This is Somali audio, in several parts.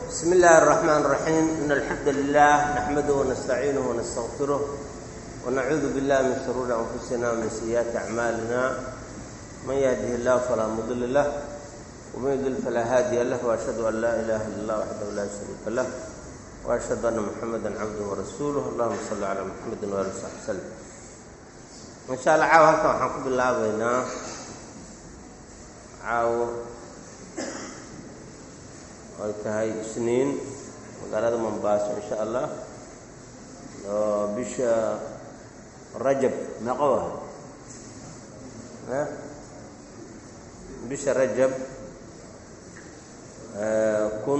بسم الله الرحمن الرحيم إن الحمد لله نحمده ونستعينه ونستغفره ونعوذ بالله من شرور أنفسنا ومن سيئات أعمالنا من يهده الله فلا مضل له ومن يضلل فلا هادي له وأشهد أن لا إله إلا الله وحده لا شريك له وأشهد أن محمدا عبده ورسوله اللهم صل على محمد وآله وصحبه وسلم إن شاء الله caawa halkan waxaan ku bilaabaynaa caawo ay tahay isniin magaalada mombaaso in sha allah oo bisha rajab meeqo ah bisha rajab kun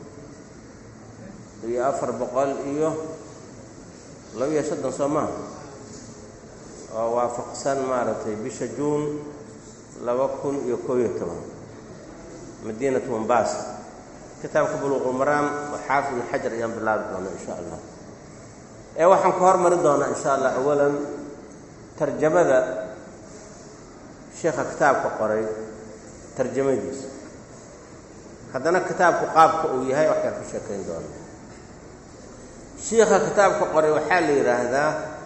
iyo afar boqol iyo laba-iyo soddon soo maha oo waafaqsan maaragtay bisha juun laba kun iyo koob iyo toban madiinatu mombasa kitaabka buluuqulmaraam oo xaafid ibn xajar ayaan bilaabi doonaa in sha allah ee waxaan ku hormari doonaa in sha allah awalan tarjamada sheekha kitaabka qoray tarjamadiisa haddana kitaabku qaabka uu yahay waxaan ku sheekayn doonaa shiikha kitaabka qoray waxaa la yidhaahdaa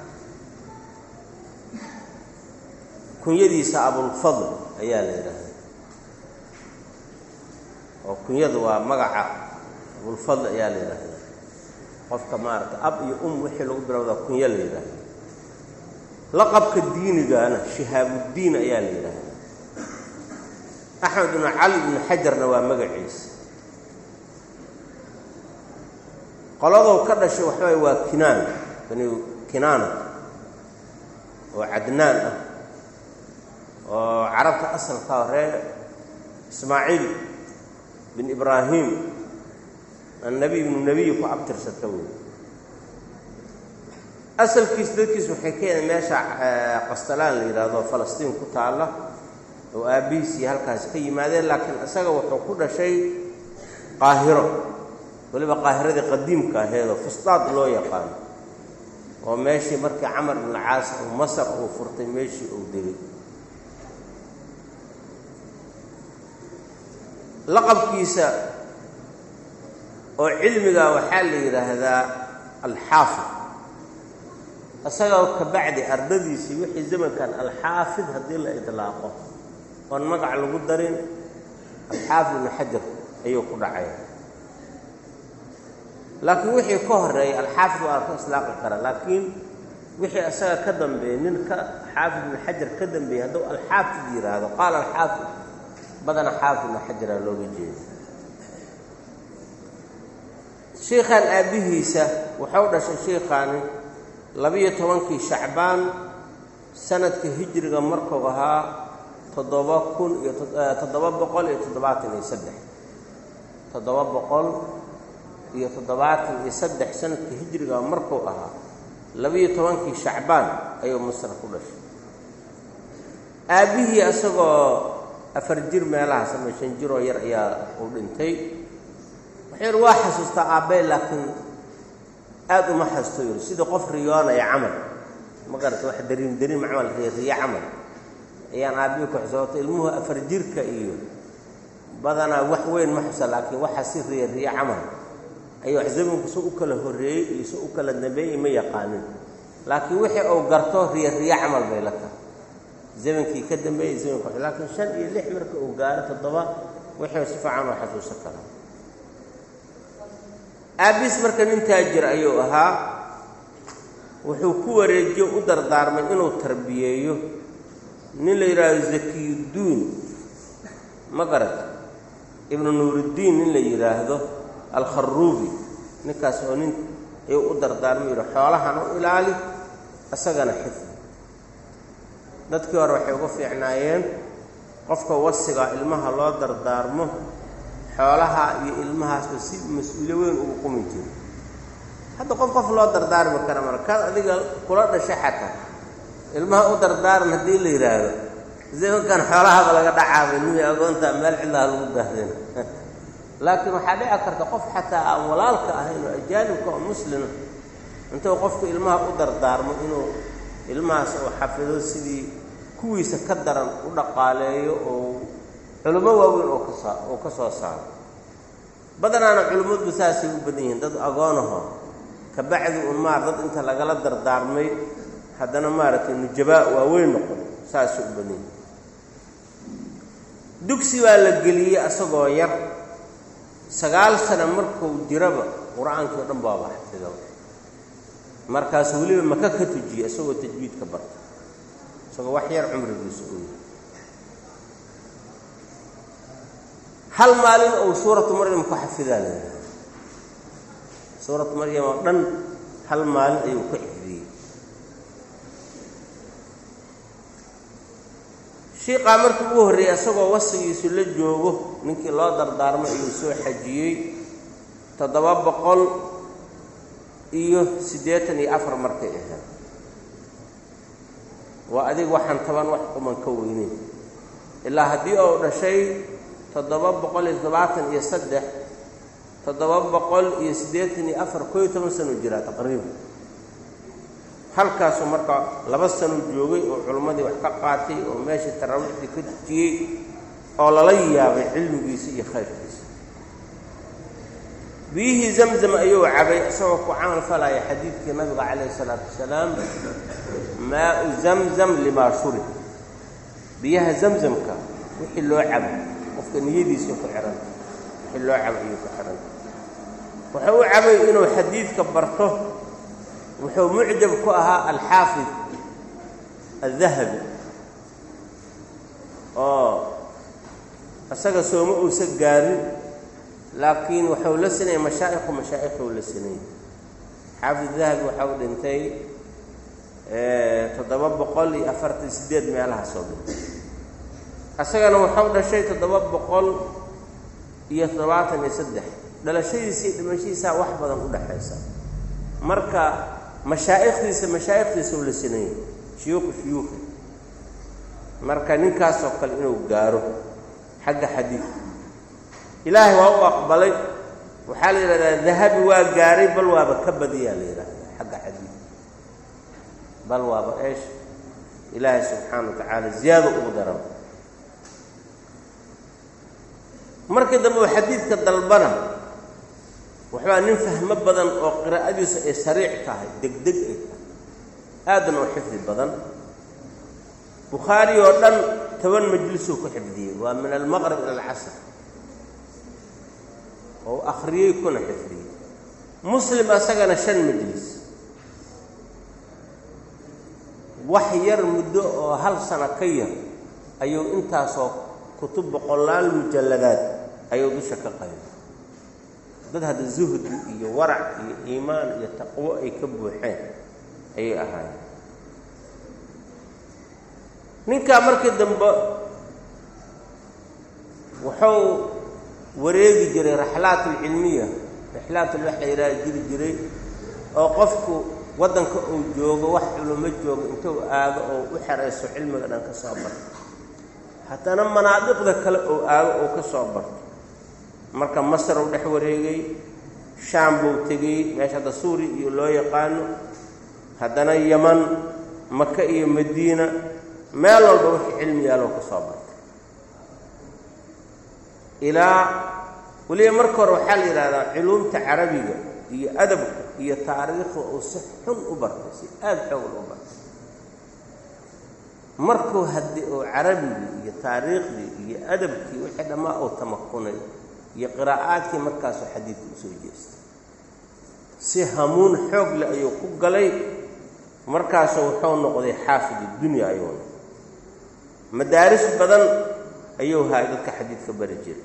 kunyadiisa abulfadl ayaa la yidhaahdaa oo kunyadu waa magaca abulfadl ayaa la yidhaahdaa qofka maaragtay ab iyo um wixii lagu bilowdaa kunyo la yidhaahdaa laqabka diinigana shihaabuddiin ayaa la yidhaahdaa axmed ibnu cali ibnu xajarna waa magaciisa qoladow ka dhashay waxaway waa kinaan bani kinaana oo cadnaan ah oo carabta asalka horee ismaaciil bin ibraahim annabiy ibnu nebiy ku abtirsata wey asalkiis dadkiis waxay ka yideen meesha qastalaan la yidhaahdo falastiin ku taalla oo aabbihiisii halkaasi ka yimaadeen laakiin isaga wuxuu ku dhashay qaahiro weliba qaahiradii qadiimka aheedoo fustaad loo yaqaano oo meeshii markii camar ibnu caas uu masar uu furtay meeshii uu degay laqabkiisa oo cilmiga waxaa la yidhaahdaa alxaafid isagoo ka bacdi ardadiisii wixii zamankan alxaafid haddii la idlaaqo oon magac lagu darin alxaafid ibnu xajar ayuu ku dhacaya laakiin wixii ka horeeya alxaafid waa ka islaaqi kara laakiin wixii isaga ka dambeeyey nin ka xaafid ibnu xajar ka dambeeyey hadduu alxaafid yidhaahdo qaala alxaafid badana xaafid ibnu xajaraa looga jeeda shiikhan aabbihiisa wuxuu dhashay shiikhaani labiyo tobankii shacbaan sanadka hijriga markuu ahaa toddoba kun iyo toddoba boqol iyo toddobaatan iyo saddex toddoba boqol iyo toddobaatan iyo saddex sanadka hijriga markuu ahaa labiyo tobankii shacbaan ayuu masar ku dhashay aabbihii isagoo afar jir meelahaas ama shan jiroo yar ayaa uu dhintay waxayr waa xasuustaa aabbey laakiin aada uma xasuusto yiri sidii qof riyoonaya camal ma garata wax dariin dariin camal riyo camal ayaan aabbihii ku xusooto ilmuhu afar jirka iyo badanaa wax weyn ma xusa laakiin waxa si riyo riyo camal ayuu wax zamanku soo u kala horreeyey iyo soo u kala dambeeyey ma yaqaanin laakiin wixii uu garto riyo riyo camal bay la tahay zamankii ka dambeeyey zamanka laakiin shan iyo lix marka uu gaaro toddoba wixii si fiican oo xasuusan karaa aabbiis marka nin taajir ayuu ahaa wuxuu ku wareejiyo u dardaarmay inuu tarbiyeeyo nin la yidhaahdo zakiyudduun ma garata ibnu nuuruddiin nin la yidhaahdo alkharuubi ninkaas oo nin ayuu u dardaarmay yidhi xoolahan u ilaali isagana xifdi dadkii hore waxay uga fiicnaayeen qofka wasiga ilmaha loo dardaarmo xoolaha iyo ilmahaasba si mas-uulyo weyn ugu qumi jiro hadda qof qof loo dardaarmi kara markaad adiga kula dhashay xataa ilmaha u dardaaran haddii la yidhaahdo zamankan xoolahaba laga dhacaaba ilmihii agoonta meel cidlaha lagu daahdina laakiin waxaa dhici karta qof xataa aan walaalka ahayn oo ajaanibka oo muslima intuu qofku ilmaha u dardaarmo inuu ilmahaas uu xafido sidii kuwiisa ka daran u dhaqaaleeyo oo culummo waaweyn oo kasoo oo ka soo saaro badanaana culimmaddu saasay u badan yihiin dad agoonaho kabacdi un maar dad inta lagala dardaarmay haddana maaragtay nujabaa waaweyn noqon saasay u badan yihiin dugsi baa la geliyey asagoo yar sagaal sano markuu jiraba qur-aankii o dhan baaba xafido markaasu weliba maka ka tujiyey isagoo tajwiidka barta isagoo wax yar cumrigiisa u yahay hal maalin ou suuratu maryam ku xafidaa la yidhaha suuratu maryam oo dhan hal maalin ayuu ka xifdiyey shiiqaa markii ugu horreeyey isagoo wasigiisu la joogo ninkii loo dardaarmay ayuu soo xajiyey toddoba boqol iyo siddeetan iyo afar markay ahayd waa adig waxaan taban wax quman ka weyneyn ilaa haddii ou dhashay toddoba boqol iyo toddobaatan iyo saddex toddoba boqol iyo siddeetan iyo afar koo iyo toban sano jiraa taqriiban halkaasuu marka laba sano joogay oo culimmadii wax ka qaatay oo meeshii taraawiixdii ka dujiyey oo lala yaabay cilmigiisa iyo khayrkiisa biyihii zamzam ayuu cabay isagoo ku camal falaya xadiidkii nabiga calayhi isalaatu wasalaam maau zamzam limaa shurib biyaha zamzamka wixii loo cabo qofka niyadiisa ku xihanta wixii loo cabo ayuu ku xihanta wuxuu u cabay inuu xadiidka barto wuxuu mucjab ku ahaa alxaafid aldahabi oo isaga sooma uusa gaarin laakiin waxuu la sinayay mashaa'ikhu mashaa'ikhu la sinayay xaafid dahabi waxau dhintay toddoba boqol iyo afartan sideed meelahaasoo dhintay isagana waxau dhashay toddoba boqol iyo toddobaatan iyo saddex dhalashadiisii dhimashadiisaa wax badan u dhexaysa marka mashaa'ikhdiisa mashaa'ikhdiisa u la sinayay shuyuukhu shuyuukhi marka ninkaasoo kale inuu gaaro xagga xadiidka ilaahay waa u aqbalay waxaa la yidhahdaa dahabi waa gaaray bal waaba ka badiyaa la yidhahdaa xagga xadiidka bal waaba eesh ilaahay subxaana wa tacaala ziyaado ugu daran markii dambe uu xadiidka dalbana waxbaa nin fahmo badan oo qiraa'adiisu ay sariic tahay degdeg ay tahay aadana oo xifdi badan bukhaari oo dhan toban majlisuu ku xifdiyey waa min almaqrib ila alcasr oo akhriyey kuna xifdiyey muslim asagana shan majlis wax yar muddo oo hal sano ka yar ayuu intaasoo kutub boqolaal mujalladaad ayuu dusha ka qaybay dad hadda zuhdi iyo warac iyo iimaan iyo taqwo ay ka buuxeen ayay ahaayeen ninkaa markii dambe wuxuu wareegi jiray raxlaat alcilmiya raxlaatul wax la yidhaha jiri jiray oo qofku waddanka uu joogo wax culimo joogo intuu aado oo u xerayso cilmiga dhan ka soo barto haddana manaadiqda kale oo aado oo ka soo barto marka masar uu dhex wareegay shaam buu tegey meesha hadda suuriya iyo loo yaqaano haddana yaman maka iyo madiina meel walba wixii cilmi yaaloo ka soo bartay ilaa weliba marka hore waxaa la yidhahdaa culuumta carabiga iyo adabka iyo taariikhda uu si xun u bartay si aada xoogan u bartay markuu haddii uu carabigii iyo taariikhdii iyo adabkii wixii dhammaa uu tamakunay iyo qiraa'aadkii markaasuu xadiidka usoo jeestay si hamuun xoog leh ayuu ku galay markaasu wuxuu noqday xaafid dunya ayuu noqday madaaris badan ayuu haay dadka xadiidka bari jiray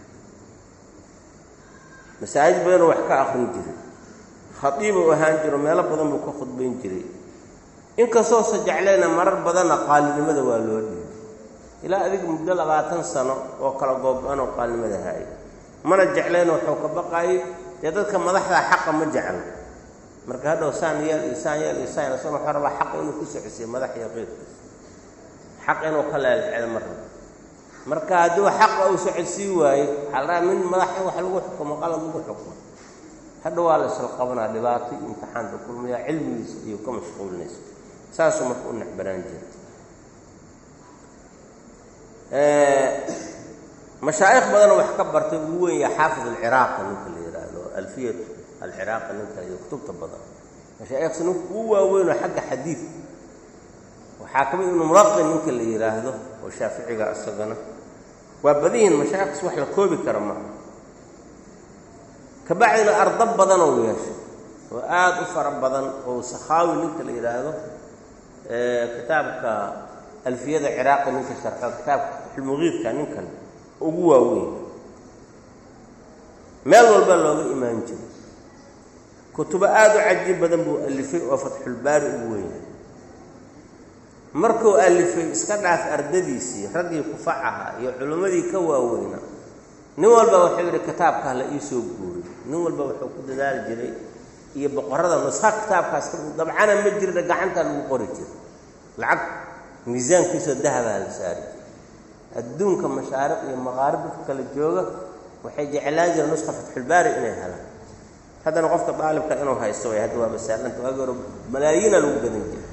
masaajid badanoo wax ka akrin jiray khadiibuu ahaan jiro meelo badan buu ka khudbayn jiray inkastoosa jeclayna marar badanna qaalinimada waa loo dhiibay ilaa adiga muddo labaatan sano oo kala googo-anoo qaalinimada haaya mana jeclayna wuxuu ka baqaayay dee dadka madaxdaa xaqa ma jeclo marka hadhow saan yeel iyo saan yeel iyo saan isagoo wuxuu rabaa xaqa inuu ku socosiyo madax iyo qeyrkiisa xaq inuu ka leelxedo ma rabo marka hadduu xaqa uu socodsii waayo waxaa la rabaa min madax in wax lagu xukumo qalad lagu xukumo hadha waa la isla qabanaa dhibaato iyo imtixaanka kulmayaa cilmigiisa iyo ka mashquulinaysa saasuu marka u necbanaan jira mashaa'ikh badanoo wax ka bartay ugu weyn yaha xaafid alciraaqi ninka la yidhaahdo alfiyat alciraaqi ninka iyo kutubta badan mashaa'ikhsi ninka ugu waaweynoo xagga xadiid waxaa ka mid ibnu mulaqin ninka la yidhaahdo oo shaaficiga isagana waa badihin mashaa'ikhs wax la koobi kara maaha kabacdina ardo badanoo yeeshay oo aada u fara badan oo sakhaawi ninka la yidhaahdo kitaabka alfiyada ciraaqi ninka sharxo kitaabka fatxulmuqiidka ninkan ugu waaweyn meel walba looga imaan jiray kutubo aada u cajiib badan buu alifay oo fatxulbaari ugu weynay markuu alifay iska dhaaf ardadiisii raggii kufac ahaa iyo culimmadii ka waaweyna nin walba wuxuu yidhi kitaabka hala iisoo guuriy nin walba wuxuu ku dadaali jiray iyo boqorada nusha kitaabkaas dabcana ma jirna gacantaa lagu qori jiray lacag miisaankiisoo dahabaa la saari jiray adduunka mashaariq iyo maqaarib dadka kala jooga waxay jeclaan jireen nuska fatxulbaari inay helaan haddana qofka daalibka inuu haysto way hadda waa masaalanta waagi hore malaayiina lagu gadan jiray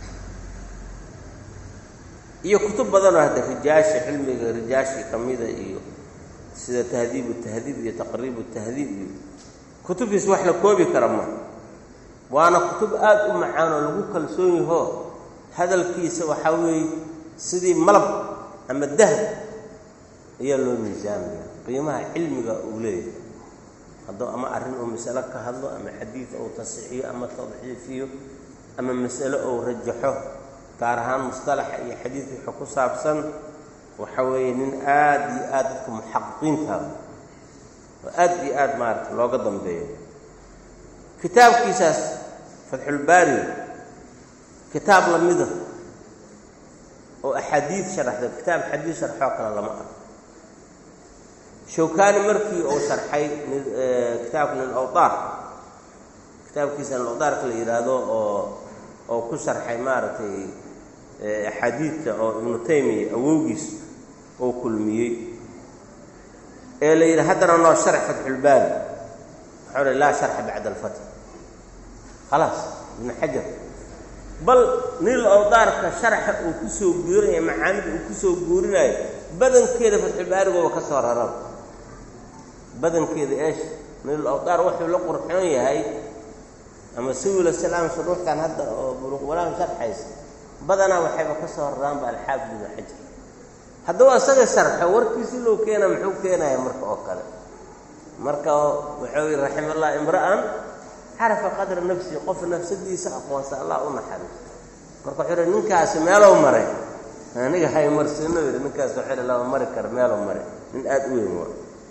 iyo kutub badanoo hadda rijaashi cilmiga rijaashii ka mida iyo sida tahdiibu tahdiib iyo taqriibu tahdiib iyo kutubtiis wax la koobi kara ma waana kutub aada u macaan oo lagu kalsoon yahoo hadalkiisa waxaa weeye sidii malab ama dahab ayaa loo miisaamaya qiimaha cilmiga uu leeyahay hadduu ama arrin uu masalo ka hadlo ama xadiid uu tasixiyo ama tadxiifiyo ama masalo uu rajaxo gaar ahaan mustalaxa iyo xadiid wixii ku saabsan waxa weeye nin aada iyo aada dadka muxaqiqiintaada oo aada iyo aada maarata looga dambeeyo kitaabkiisaas fatxulbaari kitaab lamida oo axaadiid sharaxda kitaab xadiid sharxoo kale lama arko shawkaani markii uu sharxay kitaabka lilawdaar kitaabkiisa lilawdaarka la yidhaahdo oo oo ku sharxay maaragtay axaadiidta oo ibnu taymiya awowgiis oo kulmiyey ee la yidhi haddana noo sharx fatxulbaari waxau hi laa sharxa bacda alfatx khalaas ibnu xajar bal nil awdaarka sharxa uu ku soo guurinayo macaanida uu ku soo guurinayo badankeeda fatxulbaarigooba ka soo raran badankeeda eesh nil awdaar wuxuu la qurxoon yahay ama siwila salaam shuruuxtan hadda oo buluqwalaam sharxaysa badanaa waxayba ka soo raraanba alxaafid ibnu xajar hadduu asaga sharxo warkiisi loo keena muxuu keenaya marka oo kale marka wuxuu yihi raximaallah imra'an carafa qadra nafsi qof nafsadiisa aqoonsa allah u naxariiso marka wuxuu yihi ninkaasi meelow maray aniga haymarsino yidhi ninkaas wuxuu yihi lama mari kara meelow maray nin aada u weyn waa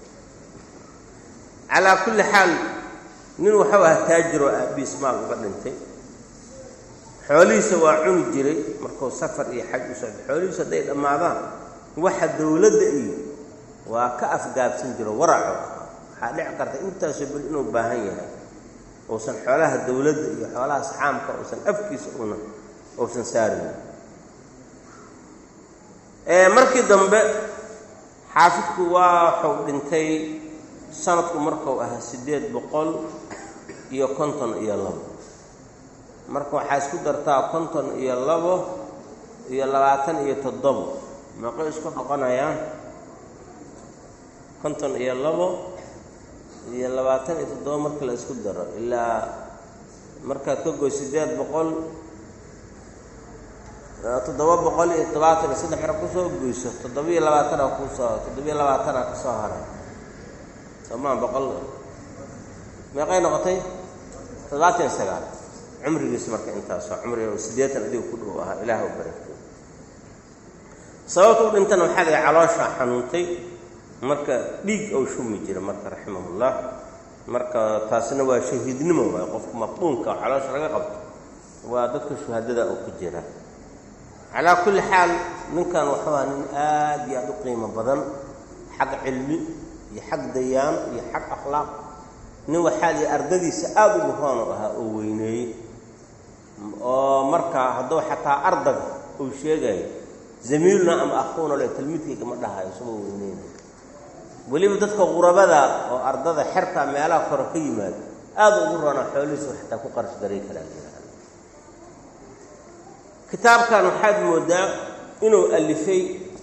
calaa kulli xaal nin waxau ahaa taajir oo aabiis maal uga dhintay xoolihiisa waa cuni jiray markuu safar iyo xaj u socday xoolihiisu hadday dhammaadaan waxa dawladda iyo waa ka afgaabsan jiro waraco waxaa dhici karta intaasoo beri inuu baahan yahay uusan xoolaha dawladda iyo xoolaha saxaamka uusan afkiisa una uusan saarin markii dambe xaafidku waa waxuu dhintay sanadku markuu ahaa siddeed boqol iyo konton iyo labo marka waxaa isku dartaa konton iyo labo iyo labaatan iyo toddobo meeqay isku noqonayaan konton iyo labo iyo labaatan iyo toddobo marka la isku daro ilaa markaad ka goy siddeed boqol toddoba boqol iyo todobaatan iyo saddex hore kusoo goyso toddobiyo labaatana kusoo toddobiyo labaatana kasoo haray somaa boqol meeqay noqotay toddobaatan iyo sagaal cumrigiis marka intaasoo cumriga oo siddeetan adiga ku dhow ahaa ilaah u barakay sababta u dhintana waxaa laga calooshaa xanuuntay marka dhiig ou shumi jira marka raximahullah marka taasina waa shahiidnimo waay qofka maqbuunka oo caloosha laga qabto waa dadka shuhadada oo ku jira calaa kulli xaal ninkan waxuu aha nin aad iyo aada u qiimo badan xag cilmi iyo xag dayaan iyo xag akhlaaq nin waxaa lihi ardadiisa aada ugu hoon u ahaa oo weyneeyey oo marka hadduu xataa ardaga uu sheegayo zamiiluna ama akhuuna le talmiidkayga ma dhahayo isagoo weyneynayo weliba dadka qurabada oo ardada xerta meelaha kore ka yimaado aada ugu roona xoolihiisa xataa ku qarash garay karaa jiraaan kitaabkan waxaad moodaa inuu alifay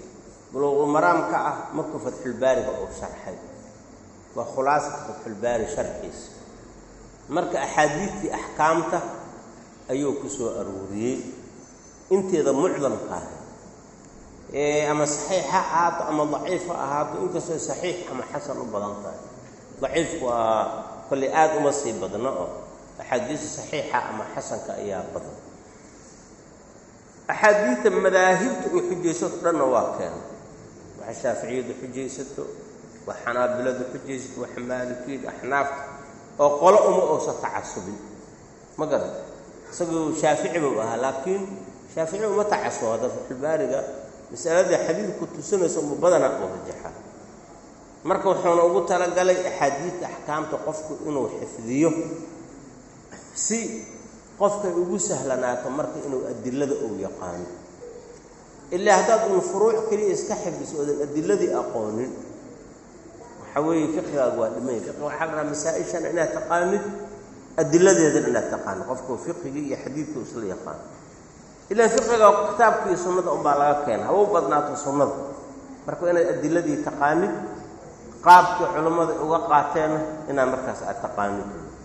buluuqulmaraamka ah markuu fatxulbaariga uu sharxay waa khulaasata fatxulbaari sharxiisa marka axaadiidtii axkaamta ayuu ku soo arooriyey inteeda mucdamka ah ama saxiix ha ahaato ama daciif ha ahaato inkastoo saxiix ama xasan u badan tahay daciifku waa kolley aada uma sii badno oo axaadiista saxiixa ama xasanka ayaa badan axaadiidta madaahibta ay xujaysato dhanna waa keena waxa shaaficiyadu xujaysato wax xanaabiladu xujaysato wax maalikiyadu axnaafta oo qolo uma uusa tacasubin ma garata isaguu shaafici buu ahaa laakiin shaafici uma tacasubo hadda fatxulbaariga masalada xadiidku tusinaysa uma badanaa uu rajaxa marka wuxuuna ugu talagalay axaadiidta axkaamta qofku inuu xifdiyo si qofkay ugu sahlanaato marka inuu adilada uu yaqaano ilaa haddaad un furuuc keliya iska xifdiso oodan adiladii aqoonin waxa weeye fiqigaagu waa dhimay fiqiga waxaa la rahaa masaa-ishana inaad taqaanid adiladeedana inaad taqaanid qofku fiqigii iyo xadiidkii isla yaqaano ilaan fiqiga kitaabka iyo sunnada unbaa laga keena haba u badnaato sunnada marka inaad adiladii taqaanid qaabkii culammada uga qaateenna inaad markaas aad taqaanid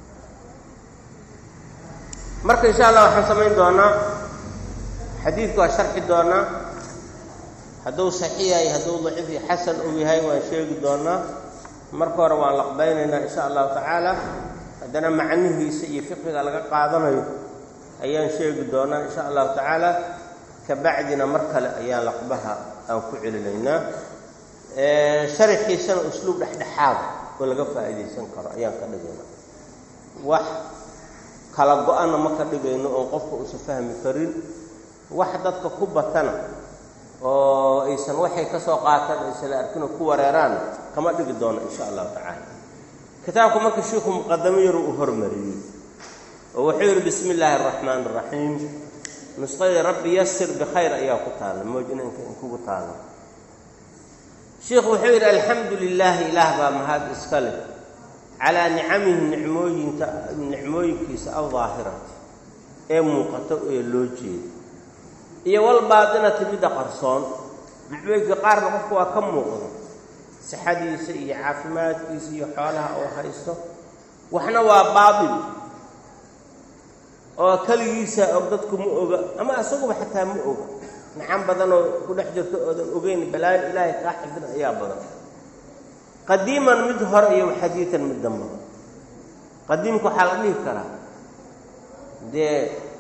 marka insha allah waxaan samayn doonaa xadiidku waa sharxi doonaa hadduu saxiix yahay hadduu daciif iyo xasan uu yahay waan sheegi doonaa marka hore waan laqbaynaynaa insha allahu tacaala haddana macnihiisa iyo fiqiga laga qaadanayo ayaan sheegi doonaa insha allahu tacaala kabacdina mar kale ayaan laqbaha aan ku celinaynaa sharaxiisana usluub dhexdhexaada oo laga faa'iidaysan karo ayaan ka dhigaynaa wax kala go-ana ma ka dhigayno oon qofka uusan fahmi karin wax dadka ku batana oo aysan waxay ka soo qaataan aysan la arkinoo ku wareeraan kama dhigi doono insha allahu tacaala kitaabku marka shiikhu muqadamo yaru uu hormariyey oo wuxuu yidhi bismi illaahi araxmaan araxiim nusqadii rabbi yasir bikhayr ayaa ku taalla moojina inkugu taalla shiikhu wuxuu yidhi alxamdu lilaahi ilaah baa mahad iska leh calaa nicamihi nicmooyinka nicmooyinkiisa aldaahirati ee muuqato ee loo jeedo iyo walbaatinati midda qarsoon nicmooyinka qaarna qofku waa ka muuqdo sixadiisa iyo caafimaadkiisa iyo xoolaha uu haysto waxna waa baatil oo keligiisa og dadku ma oga ama isaguba xataa ma oga nacan badanoo ku dhex jirto oodan ogeyn balaayo ilaahay kaa xifdin ayaa badan qadiiman mid hore iyo xadiidan mid dambaba qadiimka waxaa la dhihi karaa dee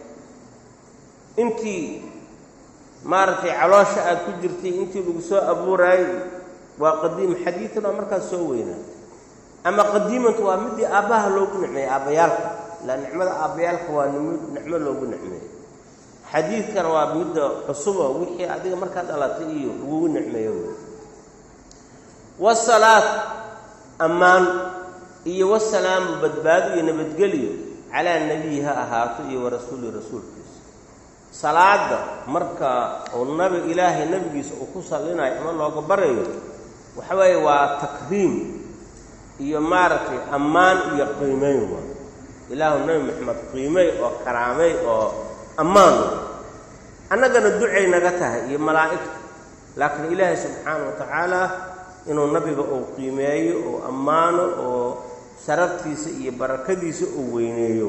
intii maaragtay caloosha aad ku jirtay intii lagu soo abuuraayey waa qadiim xadiidan waa markaas soo weynaatay ama qadiimantu waa midii aabbaha loogu nicmeeyey aabbayaalka ilaa nicmada aabbayaalka waa nim nicmo loogu nicmeeyey xadiidkana waa midda cusubo wixii adiga markaad dhalatay iyo lagugu nicmeeyo wey wasalaat ammaan iyo wasalaamu badbaado iyo nabadgelyo calaa nebiyi ha ahaato iyo warasuuli rasuulkiisa salaada marka uu nabi ilaahay nebigiisa uu ku sallinayo ama looga barayo waxa weeye waa takriim iyo maaragtay ammaan iyo qiimeyn waa ilaahu nebi maxamed qiimey oo karaamey oo ammaan wa annagana ducay naga tahay iyo malaa'igta laakiin ilaahay subxaana wa tacaala inuu nabiga uu qiimeeyo oo ammaano oo sharaftiisa iyo barakadiisa uu weyneeyo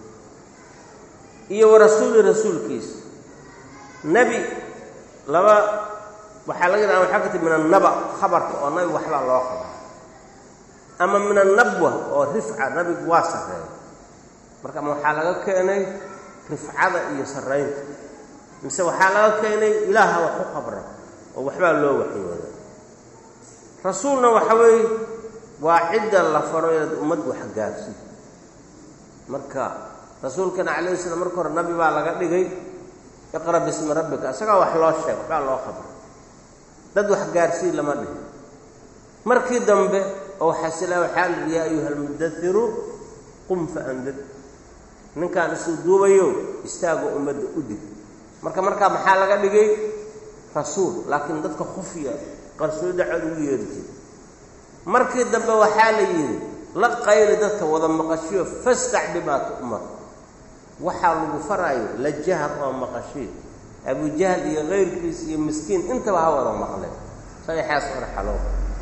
iyo warasuuli rasuulkiisa nebi laba waxaa laga yidhaha waxaa ka tii min annaba khabarka oo nabi waxbaa loo qabaa ama min annabwa oo rifca nabigu waa sarreeya marka ama waxaa laga keenay rifcada iyo sarraynta mise waxaa laga keenay ilaaha wax u qabra oo waxbaa loo waxyooda rasuulna waxa weeye waa cidda la faro inaad ummad wax gaarsiid marka rasuulkana calayhi salaam marka hore nabi baa laga dhigay iqra bismi rabbika isagaa wax loo sheeg waxbaa loo qabra dad wax gaarsiid lama dhihin markii dambe oo xasila waxaa la yidhi yaa ayuha almudairu qum fa andad ninkaan isuu duubayo istaagoo ummadda u dig marka markaa maxaa laga dhigay rasuul laakiin dadka khufya qarsoodi cod ugu yeertay markii dambe waxaa la yidhi la qayli dadka wada maqashiyo fastac bimaa tu'mar waxaa lagu faraayo la jahar oo maqashiy abujahl iyo kayrkiis iyo miskiin intaba ha wada maqleen saddexdaas madaxa loo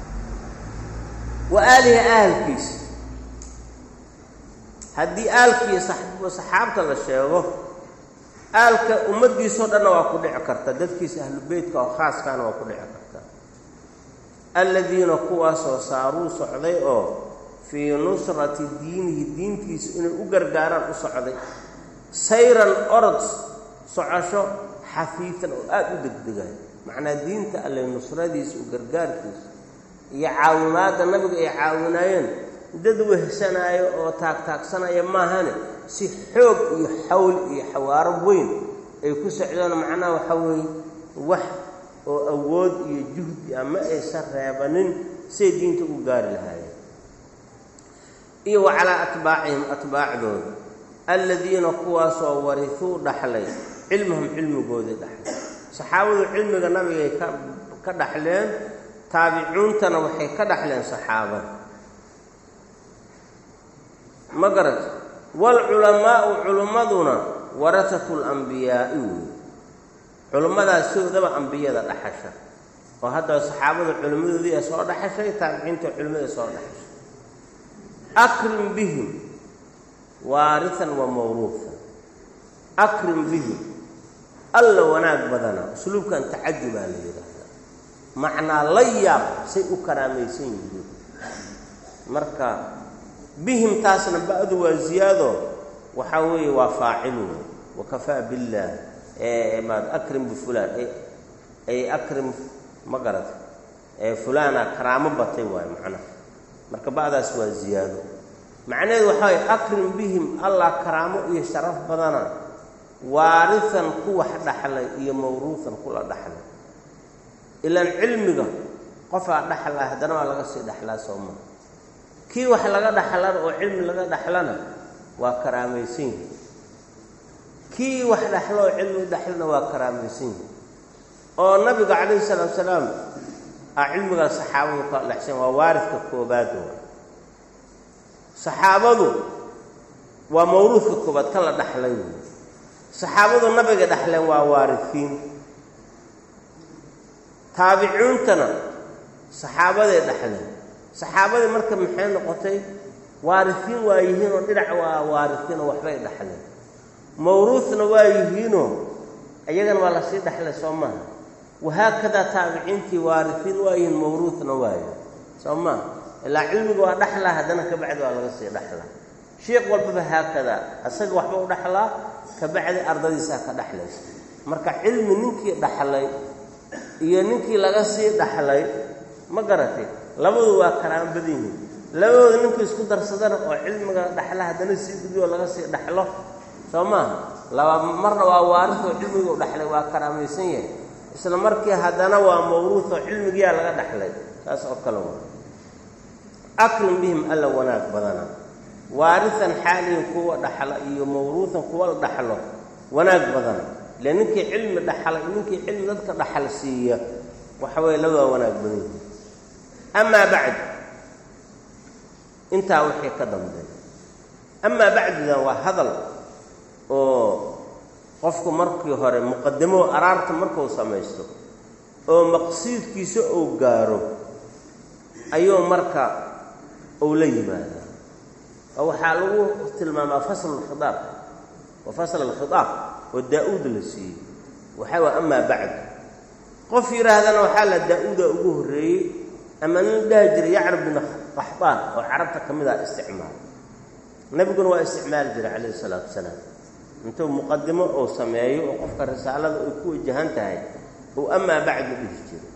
wa aalihi ahalkiisa haddii aalkii saxaabta la sheego aalka ummaddiisao dhanna waa ku dhici karta dadkiisa ahlu beytka oo khaaskaana waa ku dhici karta alladiina kuwaasoo saaruu socday oo fii nusrati diinihi diintiisa inay u gargaaraan u socday sayran orod socosho xafiifan oo aada u degdegay macnaa diinta alle nusradiisa u gargaarkiisa iyo caawimaadda nabiga ay caawinaayeen dad wehsanaayo oo taagtaagsanaya maahane si xoog iyo xawl iyo xawaaro weyn ay ku socdaan macnaha waxaa weeye wax oo awood iyo juhdi ah ma aysan reebanin siay diinta u gaari lahaayeen iyo wa calaa atbaacihim atbaacdooda alladiina kuwaasoo warihuu dhaxlay cilmahum cilmigoodii dhaxlay saxaabadu cilmiga nabigay ka ka dhaxleen taabicuuntana waxay ka dhaxleen saxaabada ma garat waalculamaa'u culimmaduna warasatu lambiyaa'i wey culimmadaas sidoodaba ambiyada dhaxasha oo haddaba saxaabada culimmadoodii ee soo dhaxashay taabiciinta culimmada soo dhaxashay akrim bihim waarihan wa mawruufan akrim bihim alla wanaag badana usluubkan tacajubaa la yidhaahdaa macnaa la yaab say u karaamaysan yihiin marka bihim taasna ba-du waa ziyaado waxaa weeye waa faacil wey wakafaa billaah maad akrim bifulaan ay akrim ma garata fulaana karaamo batay waayo macnaha marka ba'daas waa ziyaado macnaheedu waxaa waye akrim bihim allah karaamo iyo sharaf badana waarihan ku wax dhaxlay iyo mawruuhan kula dhaxlay ilaan cilmiga qofaa dhaxlaa haddana waa laga sii dhaxlaa soo maa kii wax laga dhaxlana oo cilmi laga dhaxlana waa karaamaysan yihi kii wax dhaxlo oo cilmi dhaxlana waa karaamaysan yihi oo nabiga calayhi salaatu salaam a cilmigaa saxaabadu ka dhexsan waa waaridka koobaad waa saxaabadu waa mawruudka koobaad ka la dhaxlay wey saxaabadu nabiga dhexleen waa waarifiin taabiciuntana saxaabaday dhexleen saxaabadii marka maxay noqotay waarifiin waa yihiinoo dhinac waa waarifiinoo waxbay dhexleen mawruudna waa yihiinoo iyagana waa lasii dhexlay soo maaha wahaakadaa taabiciintii waarifiin waa yihiin mawruudna waayo soo maaha ilaa cilmiga waa dhexlaa haddana kabacdi waa laga sii dhexlaa sheekh walbaba haakadaa asaga waxba u dhexlaa kabacdi ardadiisaa ka dhexlaysa marka cilmi ninkii dhaxlay iyo ninkii laga sii dhaxlay ma garatay labadu waa karaamo badan yihiin labadooda ninkii isku darsadana oo cilmiga dhaxla haddana sii gudiyoo laga sii dhaxlo soo maaha laba marna waa waarinta oo cilmiga u dhaxlay waa karaamaysan yahay isla markii haddana waa mawruud oo cilmigiyaa laga dhaxlay saas oo kale waa akrim bihim alla wanaag badana waarihan xaalihin kuwa dhaxla iyo mawruuhan kuwa la dhaxlo wanaag badana ile ninkii cilmi dhaxlay ninkii cilmi dadka dhaxal siiya waxa weeye labada wanaag badan yihiin amaa bacd intaa wixii ka dambeeya amaa bacdidan waa hadal oo qofku markii hore muqadamo araarta markuu samaysto oo maqsiidkiisa uu gaaro ayuu marka uu la yimaadaa oo waxaa lagu tilmaamaa fasl alkhiaab wa fasl alkhitaab oo daa-uud la siiyey waxaa waa amaa bacd qof yidhaahdana waxaa la daa-uuda ugu horreeyey ama nin dhahi jiray yacrab bin qaxbaan oo carabta ka mid ah isticmaal nebiguna waa isticmaali jiray calayhi isalaatu wasalaam intuu muqadimo uu sameeyo oo qofka risaalada ay ku wajahan tahay uu amaa bacdu dhihi jiray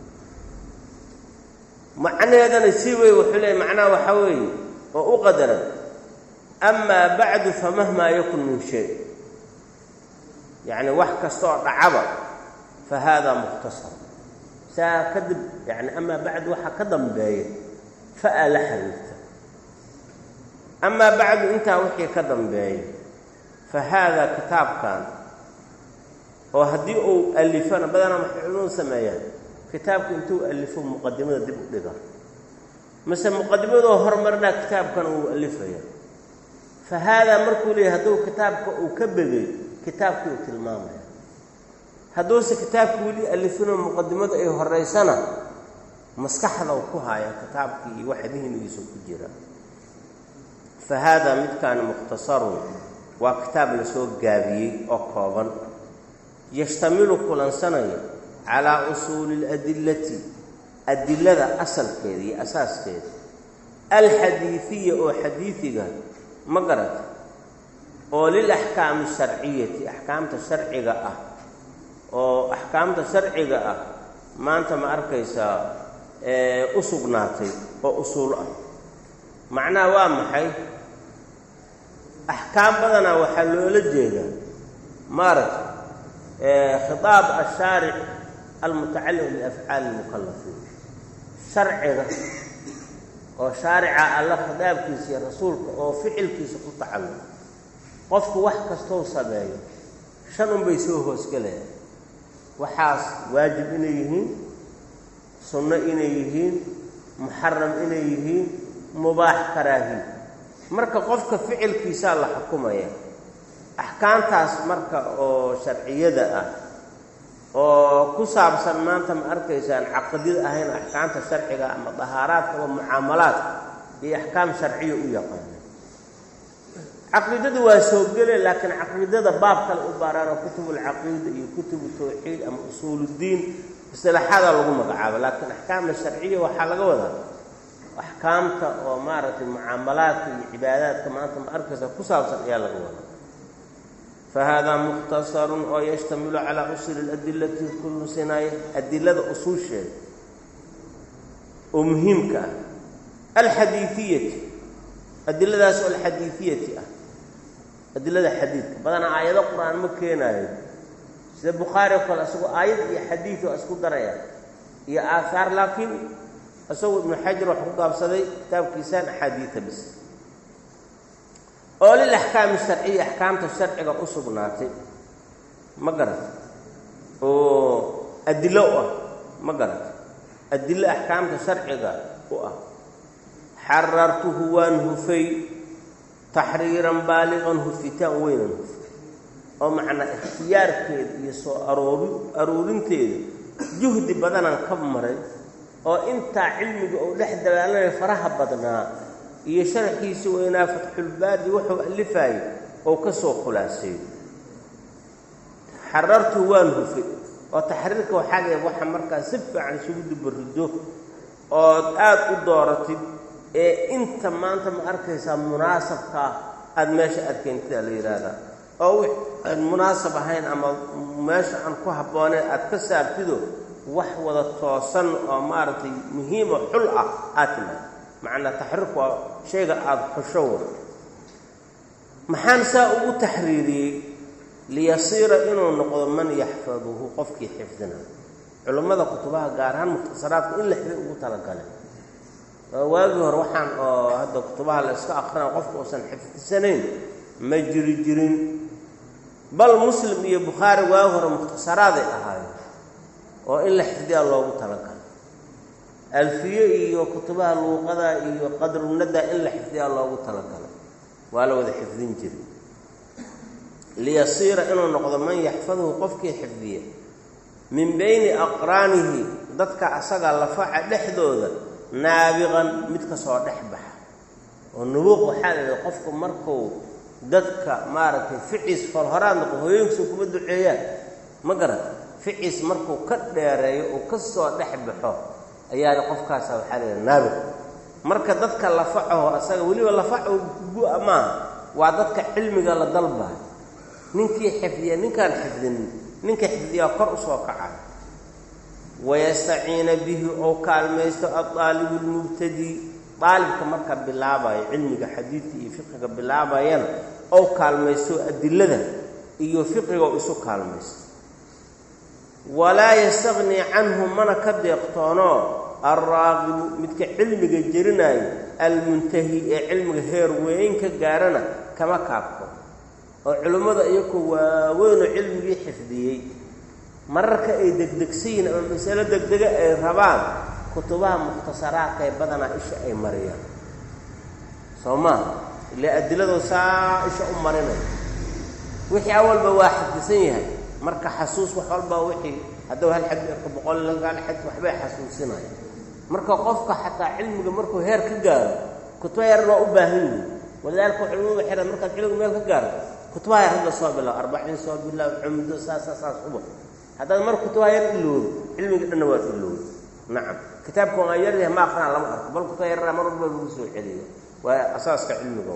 macnaheedana sii wey wuxuu leeyay macnaha waxaa weeye oo u qadaran amaa bacdu famahmaa yakun min shay yacni wax kasta oo dhacaba fa haadaa mukhtasar saa kadib yani amaa bacdu waxa ka dambeeya fa-a la xiriirta amaa bacdu intaa wixii ka dambeeya fa haadaa kitaabkan oo haddii uu alifana badanaa maxay culimadu sameeyaan kitaabku intuu alifo muqadimada dib u dhiga mase muqadimadoo hormarinaa kitaabkan uu alifaya fa haadaa markuu leeyahy hadduu kitaabka uu ka begay kitaabkii uu tilmaamaya hadduuse kitaabka weli alifinoo muqadimadu ay horaysana maskaxda u ku haya kitaabkii iyo waxa dihnigiisa ku jira fa haadaa midkaani mukhtasarun waa kitaab lasoo gaabiyey oo kooban yashtamilu kulansanaya calaa usuuli اladillati adilada asalkeeda iyo asaaskeeda alxadiidiya oo xadiidiga ma garata oo lilaxkaami sharciyati axkaamta sharciga ah oo axkaamta sharciga ah maanta ma arkaysaa u sugnaatay oo usuul ah macnaha waa maxay axkaam badanaa waxaa loola jeedaa maaragta khitaab ashaaric almutacallim biafcaali lmukalafiin sharciga oo shaarica alla khitaabkiisa iyo rasuulka oo ficilkiisa ku tacalluq qofku wax kastou sameeyo shan unbay soo hoosgelayaan waxaas waajib inay yihiin sunno inay yihiin muxaram inay yihiin mubaax karaahi marka qofka ficilkiisaa la xukumaya axkaamtaas marka oo sharciyada ah oo ku saabsan maanta ma arkaysaan caqdida ahayn axkaamta sharciga ama dahaaraadka ama mucaamalaadka iyo axkaam sharciya u yaqaana caqiidadu waa soo gele laakiin caqiidada baab kale u baaraano kutubulcaqiida iyo kutubu tawxiid ama usuuluddiin isilaaxada lagu magacaabo laakiin axkaamta sharciya waxaa laga wadaa axkaamta oo maaragtay mucaamalaadka iyo cibaadaadka maanta ma arkaysa ku saabsan ayaa laga wadaa fa haadaa mukhtasarun oo yashtamilu calaa usuli ladillati kusinaya adilada usuusheeda oo muhiimka ah alxadiidiyati adiladaas oo alxadiidiyati ah adilada xadiidka badanaa aayado qur-aan ma keenaayo sida bukhaari oo kale isagoo aayad iyo xadiid oo isku daraya iyo aahaar laakiin isagoo ibnu xajar wax ku gaabsaday kitaabkiisaan axaadiida bis oo lil axkaami sharciya axkaamta sharciga u sugnaatay ma garat oo adilo u ah ma garat adilo axkaamta sharciga u ah xarartuhu waan hufay taxriiran baaliqan hufitaan weynan hufay oo macnaa ikhtiyaarkeeda iyo soo aroori aruurinteeda juhdi badanaan ka maray oo intaa cilmiga uu dhex dagaalanaya faraha badnaa iyo sharxiisii weynaa fatxulbaadi wuxuu alifaayay oo ka soo khulaaseeyo xarartuhu waan hufay oo taxriirka waxaa la waxa markaa si fiican isugu dubariddo ood aada u dooratid ee inta maanta ma arkaysaa munaasabkaa aada meesha adkeyntidaa la yidhaahdaa oo aan munaasab ahayn ama meesha aan ku habbooneyn aada ka saabtido wax wada toosan oo maaragtay muhiimo xul ah aad timaad macnaa taxriirku waa shayga aada xusho wa maxaan saa ugu taxriiriyey liyasiira inuu noqdo man yaxfaduhu qofkii xifdina culummada kutubaha gaar ahaan mukhtasaraadka in la xifday ugu talagalay waagii hore waxaan oo hadda kutubaha la iska akrinaa qofka uusan xifdisanayn ma jiri jirin bal muslim iyo bukhaari waagi hore mukhtasaraaday ahaayeen oo in la xifdiyaa loogu talagalay alfiye iyo kutubaha luuqada iyo qadrunada in la xifdiyaa loogu talagalay waa la wada xifdin jiray liyasiira inuu noqdo man yaxfaduhu qofkii xifdiya min bayni aqraanihi dadka asaga lafaca dhexdooda naabiqan mid ka soo dhex baxa oo nubuuq waxaa la yidhaha qofku markuu dadka maaragtay ficiis falhoraad noqo hooyooyinkiisa kuma duceeyaan ma garat ficiis markuu ka dheereeyo uu ka soo dhex baxo ayaana qofkaasa waxaa la yidhaha naabiq marka dadka lafacaho asaga weliba lafaco gu-a maaha waa dadka cilmiga la dalbayo ninkii xifdiya ninkaan xifdinin ninka xifdiyaa kor usoo kaca wayastaciina bihi oo kaalmaysto adaalibu lmubtadi daalibka marka bilaabayo cilmiga xadiidka iyo fiqiga bilaabayana ou kaalmaysto adilada iyo fiqiga oo isu kaalmaysto walaa yastaqnii canhu mana ka deeqtoono alraaqibu midka cilmiga jerinayo almuntahi ee cilmiga heer weyn ka gaarana kama kaabko oo culimmada iyakoo waaweynoo cilmigii xifdiyey mararka ay degdegsayiin ama masalo degdega ay rabaan kutubaha mukhtasaraadka ee badanaa isha ay mariyaan soo maa ile adiladoo saa isha u marinaya wixii awalba waa xadisan yahay marka xasuus wax walba wixii hadduu hal xadi arko boqol hal xadi waxbay xasuusinaya marka qofka xataa cilmiga markuu heer ka gaaro kutuba yar waa u baahan yihi walidaalika culumada xihan markaad cilmiga meel ka gaarto kutubaha yar hadda soo bilaab arbaciin soo bilaab cumdo saasa saas uba haddaad mar kutubaha yar iloodo cilmiga dhanna waad iloodo nacam kitaabka waa yaryahay ma akrinaa lama arko bal kutuba yarraa mar walba lagu soo celiyo waa asaaska cilmiga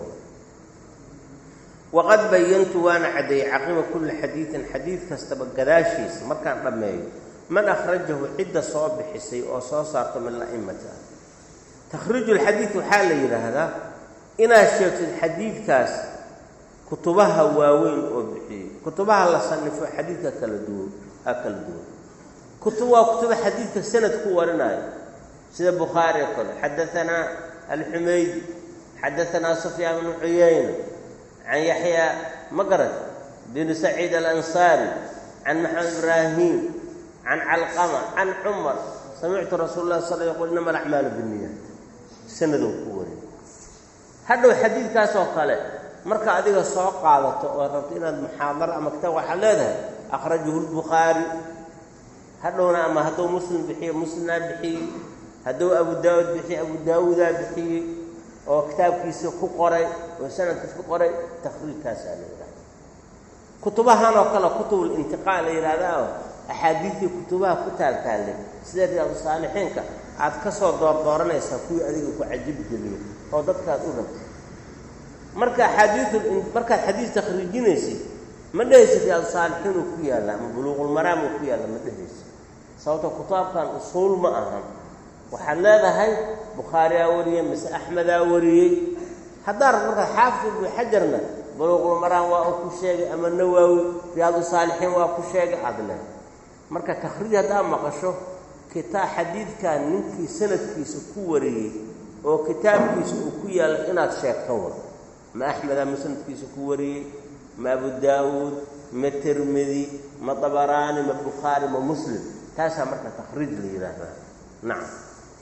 waqad bayantu waana caddeeyey caqiba kulli xadiidin xadiid kastaba gadaashiisa markaan dhammeeyo man akhrajahu cidda soo bixisay oo soo saarto min la'imati ah takhriiju lxadiid waxaa la yidhaahdaa inaad sheegtid xadiidkaas kutubaha waaweyn oo bixiyey kutubaha la sanifo xadiidka kala duwan aa kala duwan kutub waa kutuba xadiidka sanad ku warinayo sida bukhaari oo kale xadaanaa alxumaydi xadaanaa sufyaan bnu cuyayna can yaxya magarad binu saciid alansaari can maxamed ibraahim can calqama can cumar samictu rasuul lah sal yqul inama alacmaalu binniyaat sanadou ku warin hadhow xadiidkaas oo kale marka adiga soo qaadato oo rabto inaad muxaadaro ama kitaab waxaad leedahay akhrajahu lbukhaari hadhowna ama hadduu muslim bixiyo muslimnaa bixiyey hadduu abu daawuud bixiye abu daawuudaa bixiyey oo kitaabkiisa ku qoray oo sanadkiisa ku qoray takhriijkaasaa la yidhahda kutubahan oo kale kutubul intiqaa la yidhahdaa oo axaadiidtii kutubaha ku taaltaallay sida riyaadu saalixiinka aad ka soo doordooranaysaa kuwii adiga ku cajib geliyo oo dadkaad u rabtay marka axaadiiul markaad xadiis takhriijinaysid ma dhehaysid riyaadu saalixiin uu ku yaalla ama buluuqulmaraam uu ku yaalla ma dhehaysid sababto kitaabkan usuul ma ahan waxaad leedahay bukhaariyaa wariyey mise axmedaa wariyey haddaa rab markaa xaafid ibnu xajarna buluuqulmaraan waa uu ku sheegay ama nawaawi riyaadu saalixiin waa ku sheegay aada leedahay marka takhriij haddaa maqasho kitaa xadiidkan ninkii sanadkiisa ku wariyey oo kitaabkiisa uu ku yaalla inaad sheegto wa ma axmedaa ma sanadkiisa ku wariyey ma abu daawuud ma tirmidi ma dabaraani ma bukhaari ma muslim taasaa marka takhriij la yidhaahdaa nacam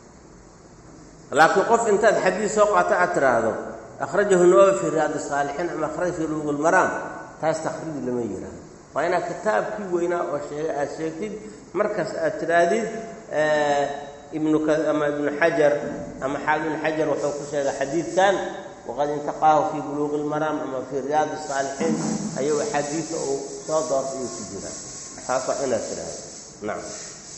laakiin qof intaad xadiis soo qaato aad tiraahdo akhrajahu nawawi fii riyaad saalixiin ama akhraj fii luuq lmaraam taas takhriij lama yidhaahdo waa inaad kitaabkii weynaa oo sheegay aad sheegtid markaas aad tidhaahdid ibnu ama ibnu xajar ama xaal ibnu xajar wuxuu ku sheegay xadiidkan waqad intaqaahu fii buluuqi lmaraam ama fii riyaad saalixiin ayuu axaadiisa uu soo doortay ayuu ku jiraa taas waa inaad tidhaahdo nacam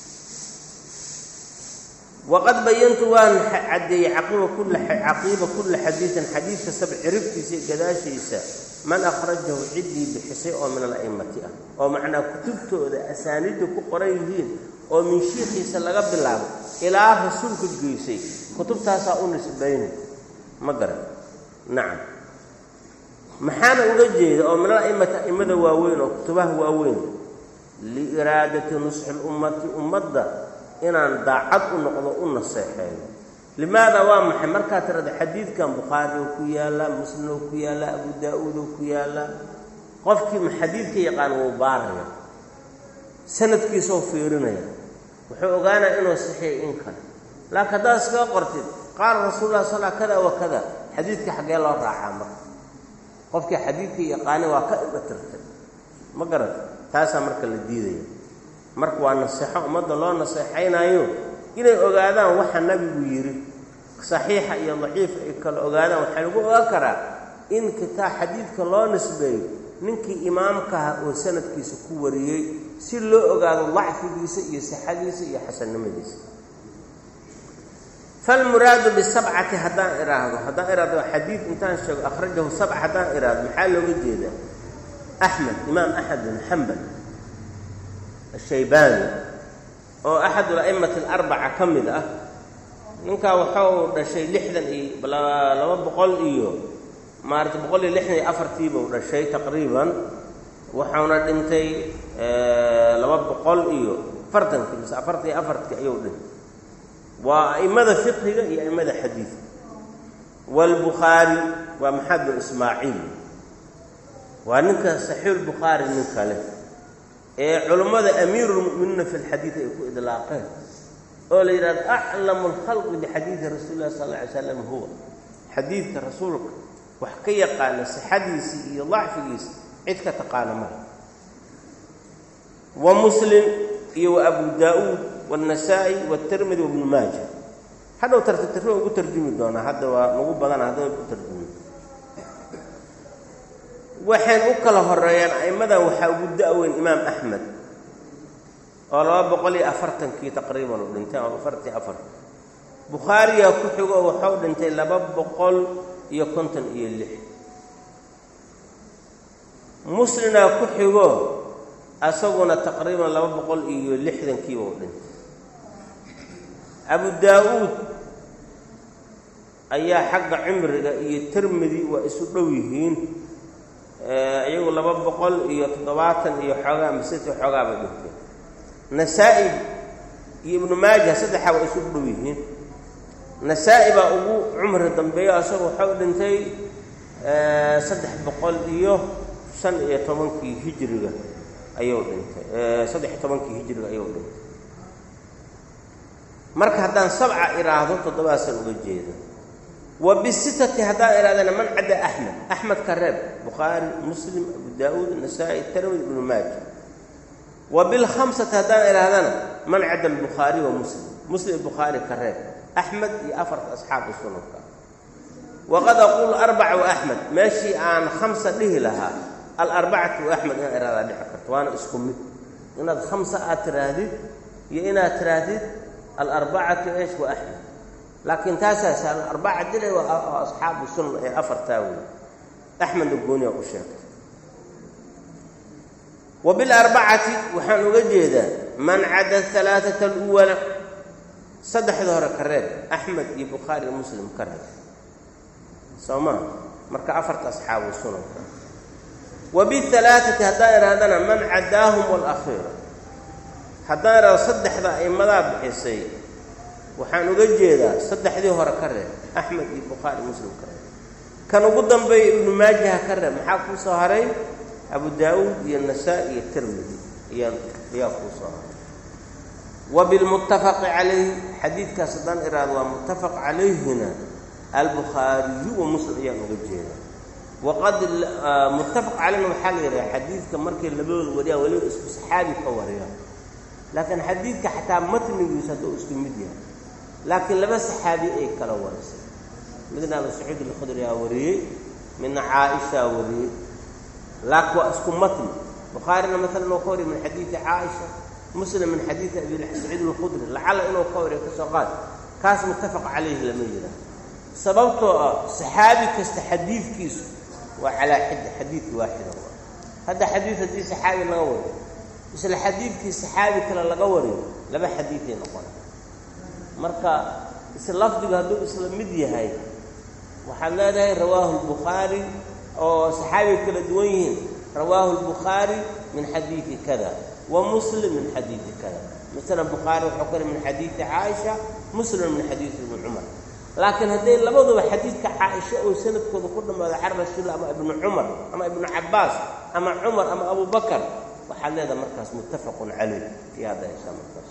waqad bayantu waan caddeeyey caqiiba kulla caqiiba kulla xadiidin xadiid kastaba ciribtiisa iyo gadaashiisa man akhrajahu ciddii bixisay oo min ala'immati ah oo macnaa kutubtooda asaaniidda ku qoran yihiin oo min shiikhiisa laga bilaabo ilaa rasuulka geysay kutubtaasaa u nisbaynay ma garan nacam maxaana uga jeeda oo min ala'immati a'immada waaweyn oo kutubaha waaweyn liiraadati nusxi lummati ummadda inaan daacad u noqdo u naseexeeyo limaada waa maxay markaad tirada xadiidkan bukhaari oo ku yaalla muslim oo ku yaalla abu daa-uud oo ku yaalla qofkii ma xadiidka yaqaan wuu baaraya sanadkiisoo fiirinaya wuxuu ogaanaya inuu saxiix in kale laakiin haddaad iskaga qortid qaala rasuululah sala kada wa kada xadiidka xaggee loo raacaa marka qofkii xadiidka yaqaani waa ka ibatirtay ma garat taasaa marka la diidaya marka waa naseexo ummadda loo naseexaynayo inay ogaadaan waxa nabigu yidhi saxiixa iyo daciifa ay kala ogaadaan waxaa lagu ogaan karaa in kitaab xadiidka loo nisbeeyo ninkii imaamkaha oo sanadkiisa ku wariyey si loo ogaado dacfigiisa iyo sixadiisa iyo xasannimadiisa falmuraadu bisabcati haddaan idhaahdo haddaan idhaahdo xadiid intaan sheego akhrajahu sabca haddaan idhaahdo maxaa looga jeedaa axmed imaam axmed bin xambal ashaybaani oo axadu la'imati alarbaca ka mid ah ninkaa waxau dhashay lixdan iyo laba boqol iyo maarata boqol iyo lixdan iyo afartiibuu dhashay taqriiban waxauna dhintay laba boqol iyo afartankii mise afartan iyo afartkii ayuu dhintay waa a'immada fiqhiga iyo a'immada xadiidka waalbukhaari waa maxamed bin ismaaciil waa ninka saxiixulbukhaari nin kale ee culummada amiirulmu'miniina fi lxadiid ay ku idlaaqeen oo la yidhahdo aclamu alkhalqi bixadiidi rasuuli lah sal alla alay slam huwa xadiidka rasuulka wax ka yaqaana sixadiisii iyo dacfigiisa cid ka taqaana male wa muslim iyo wa abu daa-uud wاlnasaa'i wاtirmidi wabnu maaja hadhow tartitirro ugu tarjumi doonaa hadda waa nagu badana hadda u tarjumi waxayn u kala horeeyaan a'immadan waxaa ugu da-weyn imaam axmed oo laba boqol iyo afartankii taqriiban u dhintay oo afartii afar bukhaariyaa ku xigo waxau dhintay laba boqol iyo konton iyo lix muslinaa ku xigo asaguna taqriiban laba boqol iyo lixdankiiba u dhintay abu daa-uud ayaa xagga cimriga iyo tirmidi waa isu dhow yihiin iyagu laba boqol iyo toddobaatan iyo xoogaa masiti xoogaa bay dhintay nasaa-i iyo ibnu maaja saddexaa waa isu dhow yihiin nasaa-i baa ugu cumri dambeeyo asagu waxau dhintay saddex boqol iyo shan iyo tobankii hijriga ayuu dhintay saddex iyo tobankii hijriga ayuu dhintay marka haddaan sabca iraahdo toddobaasaan uga jeeda wa bisitati haddaan ihahdana man cadda axmed axmed ka reeb bukhaari muslim abu daa-uud nasaa-i tirmidi ibnu maaja wa bilkhamsati haddaan ihahdana man cadda albukhaari wa muslim muslim bukhaari ka reeb axmed iyo afarta asxaabu sunanka waqad aqulu arbaca wa axmed meeshii aan khamsa dhihi lahaa alarbacatu wa axmed inaan ihahdaa dhici karto waana isku mid inaad khamsa aad tiraahdid iyo inaad tiraahdid alarbacatu eesh wa axmed laakiin taasaas alarbaca dilay waa asxaabu sunan ee afartaa wey axmedna gooniya u sheegtay wa bilarbacati waxaan uga jeedaa man cadda alaaata aluwala saddexda hore ka reeb axmed iyo bukhaari iyo muslim ka reeb soo maa marka afarta asxaabu sunanka wa bialaaati haddaan idhahdana man caddaahum walakhiira haddaan idhahdo saddexda aimadaa bixisay waxaan uga jeedaa saddexdii hore ka reeb axmed iyo bukhaari muslim ka reeb kan ugu dambeeya ibnu maajaha ka reeb maxaa kuu soo haray abu daa-uud iyo nasaa-i iyo tirmidi ayaa ayaa kuu soo haray wa bilmuttafaqi calayh xadiidkaas haddaan iraado waa muttafaq calayhina albukhaariyu wa muslim ayaan uga jeedaa waqad muttafaq calayhna waxaa la yidhaha xadiidka markay labadooda wariyaan weliba isku saxaabi ka wariyaan laakiin xadiidka xataa matnigiisu hadduu isku mid yahay laakiin laba saxaabi ay kala warisay midna abu sacuud alkhudriyaa wariyey midna caaishaa wariyey laakiin waa isku matni bukhaarina maalan inuu ka wariyo min xadiidi caaisha muslim min xadiidi abi saciid alkhudri lacala inuu ka wariyo kasoo qaad kaas muttafaq calayhi lama yidhaah sababtoo ah saxaabi kasta xadiidkiisu waa calaa xid xadiidki waaxida waa hadda xadiid haddii saxaabi laga wariyo isla xadiidkii saxaabi kale laga wariyo laba xadiiday noqona marka isla lafdigu hadduu isla mid yahay waxaad leedahay rawaahu lbukhaari oo saxaabiga kala duwan yihiin rawaahu lbukhaari min xadiidi kada wa muslim min xadiidi kada masalan bukhaari wuxuu kale min xadiidi caaisha muslim min xadiidi ibni cumar laakiin hadday labaduba xadiidka caaisha oo sanadkooda ku dhammaado can rasuulillah ama ibnu cumar ama ibnu cabbaas ama cumar ama abu bakar waxaad leedaha markaas muttafaqun calayh ayaad haysaa markaas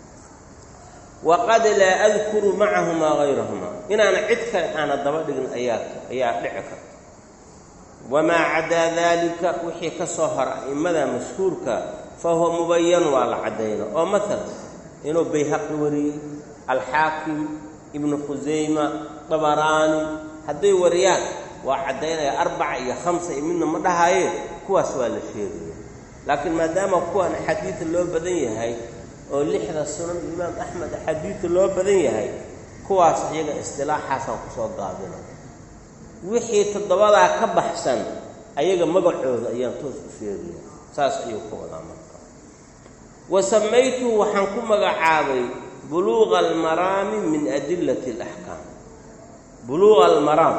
waqad laa adkuru macahumaa hayrahumaa inaana cid kale aana daba dhigin ayaa ayaa dhici karta wamaa cadaa daalika wixii ka soo hora a'immada mashhuurka fa huwa mubayan waa la caddayna oo maalan inuu bayhaqi wariyey alxaakim ibnu khusayma dabaraani hadday wariyaan waa caddaynaya arbaca iyo khamsa iyo midna ma dhahayeen kuwaas waa la sheegaya laakiin maadaama kuwan axaadiida loo badan yahay oo lixda sunan imaam axmed axaadiidta loo badan yahay kuwaas iyaga istilaaxaasaan kusoo gaabina wixii toddobadaa ka baxsan ayaga magacooda ayaan toos u sheegaya saas ayuu ka wadaa marka wa samaytuhu waxaan ku magacaabay buluuqa almaraami min adillati alaxkaam buluuqa almaraam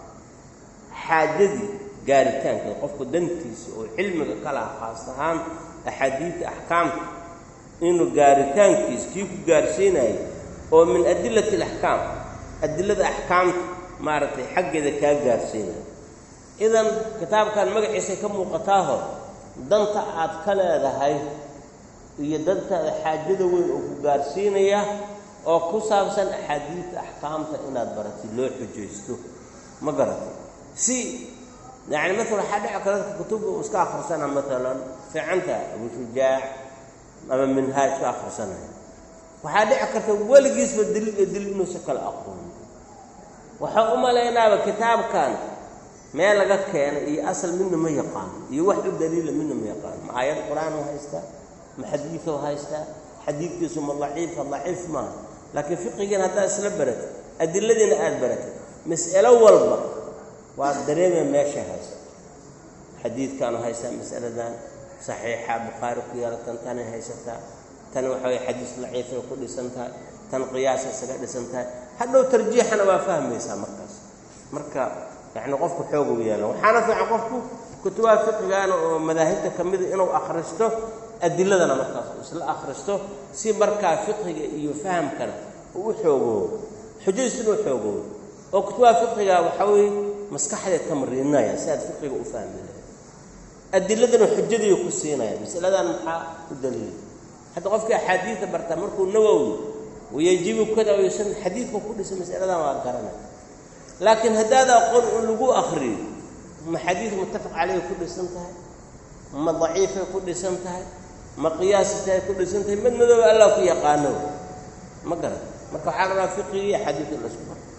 xaajadii gaaritaankeeda qofku dantiisa oo cilmiga ka laha khaas ahaan axaadiidta axkaamka inuu gaaritaankiisa kii ku gaarsiinayay oo min adillati alaxkaam adillada axkaamta maaragtay xaggeeda kaa gaarsiinaya idan kitaabkan magaciisay ka muuqataaho danta aad ka leedahay iyo dantaada xaajada weyn oo ku gaarsiinaya oo ku saabsan axaadiidta axkaamta inaad baratid loo xujaysto ma garatay si yacni maala waxaa dhici kara dadka kutubka uu iska akhrisana maalan fiicanta abushujaac ama minhaaj ka akhrisanaya waxaa dhici karta weligiisba daliil iyo daliil inuusa kala aqoonin waxaa u malaynaaba kitaabkan meel laga keenay iyo asal midna ma yaqaano iyo wax u daliila midna ma yaqaano ma aayad qur-aan u haystaa ma xadiido haystaa xadiidkiisu ma daciifa daciif maaha laakiin fiqigiina haddaad isla baratid adiladiina aada baratid mas'alo walba waad dareemaya meeshay haysato xadiidkaanu haystaa mas'aladan saxiixa bukhaari ku yaala tan tanay haysataa tan waxa weye xadiis daciifay ku dhisan tahay tan qiyaasa isaga dhisan tahay hadhow tarjiixana waa fahmaysaa markaas marka yacni qofku xoog u yeela waxaana fiican qofku kutubaha fiqigaana oo madaahibta ka mida inuu akhristo adiladana markaas uu isla akhristo si markaa fiqiga iyo fahamkana uu u xoogoobo xujadiis inuu xoogoobo oo kutubaha fiqiga waxaa weeye maskaxdeed tamriinaya si aad fiqiga u fahmi lahayd adiladana xujadiiu ku siinaya masaladan maxaa u daliila hadda qofkii axaadiida bartaa markuu nawowi wayajibu kada wayusan xadiidka ku dhisa masaladan waa garanay laakiin haddaad aqoon in lagu akriyo ma xadiid muttafaq caleyhi ku dhisan tahay ma daciifay ku dhisan tahay ma qiyaasitahay ku dhisan tahay mid madooba allah ku yaqaano ma garan marka waxaa la rabaa fiqigi iyo xadiidka in laisku baro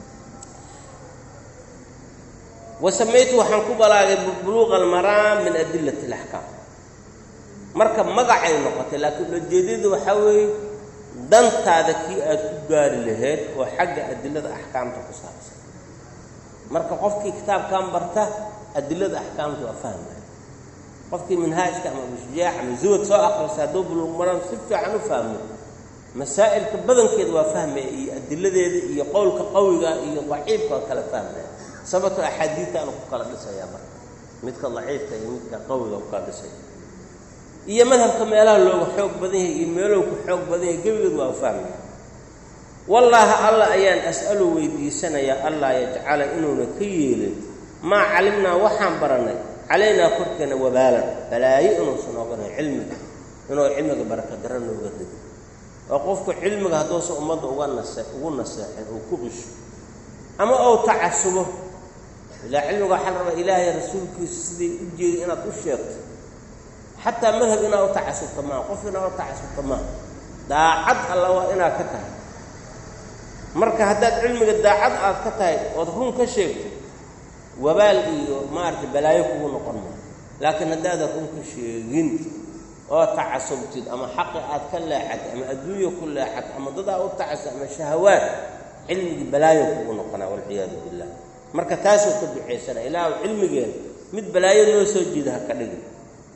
wa samaytu waxaan ku balaagay buluuqa almaraam min adilati alaxkaam marka magacay noqotay laakiin ujeedadu waxaa weeye dantaada kii aad ku gaari lahayd oo xagga adilada axkaamta ku saabsan marka qofkii kitaabkan barta adilada axkaamta waa fahmaya qofkii manhaajka ama abushujaach ama zuwad soo akrisa hadduu buluuqmaran si fiican u fahmo masaa'ilka badankeeda waa fahmaya iyo adiladeeda iyo qowlka qawiga iyo daciifka waa kala fahmaya sababto axaadiidtaanu ku kala dhisayaa marka midka daciifka iyo midka qawiga ku kala dhisaya iyo madhabka meelaha looga xoog badan yahay iyo meelow ku xoog badan yahay gebigeed waa u fahmaya wallaahi allah ayaan as'alu weydiisanayaa allah yajcala inuuna ka yeelin maa calimnaa waxaan barannay calaynaa korkeena wabaalan balaayo inuusan oganan cilmiga inuu cilmiga barakadaro nooga rido oo qofku cilmiga hadduusan ummadda uga nase ugu naseexin uu ku qisho ama ou tacasubo ilaa cilmiga waxaa la rabaa ilaahay rasuulkiisa siday u jeedi inaad u sheegto xataa madhab inaad u tacasubta maaha qof inaad u tacasubta maaha daacad alla waa inaad ka tahay marka haddaad cilmiga daacad aad ka tahay ood run ka sheegto wabaal iyo maaragtay balaayo kugu noqon maayo laakiin haddaadan run ka sheegin oo tacasubtid ama xaqi aad ka leexatay ama adduunya ku leexatay ama dadaa u tacasub ama shahawaad cilmigii balaayo kugu noqonaa walciyaadu billah marka taasuu ka ducaysana ilaahu cilmigeena mid balaayo noo soo jiida ha ka dhigin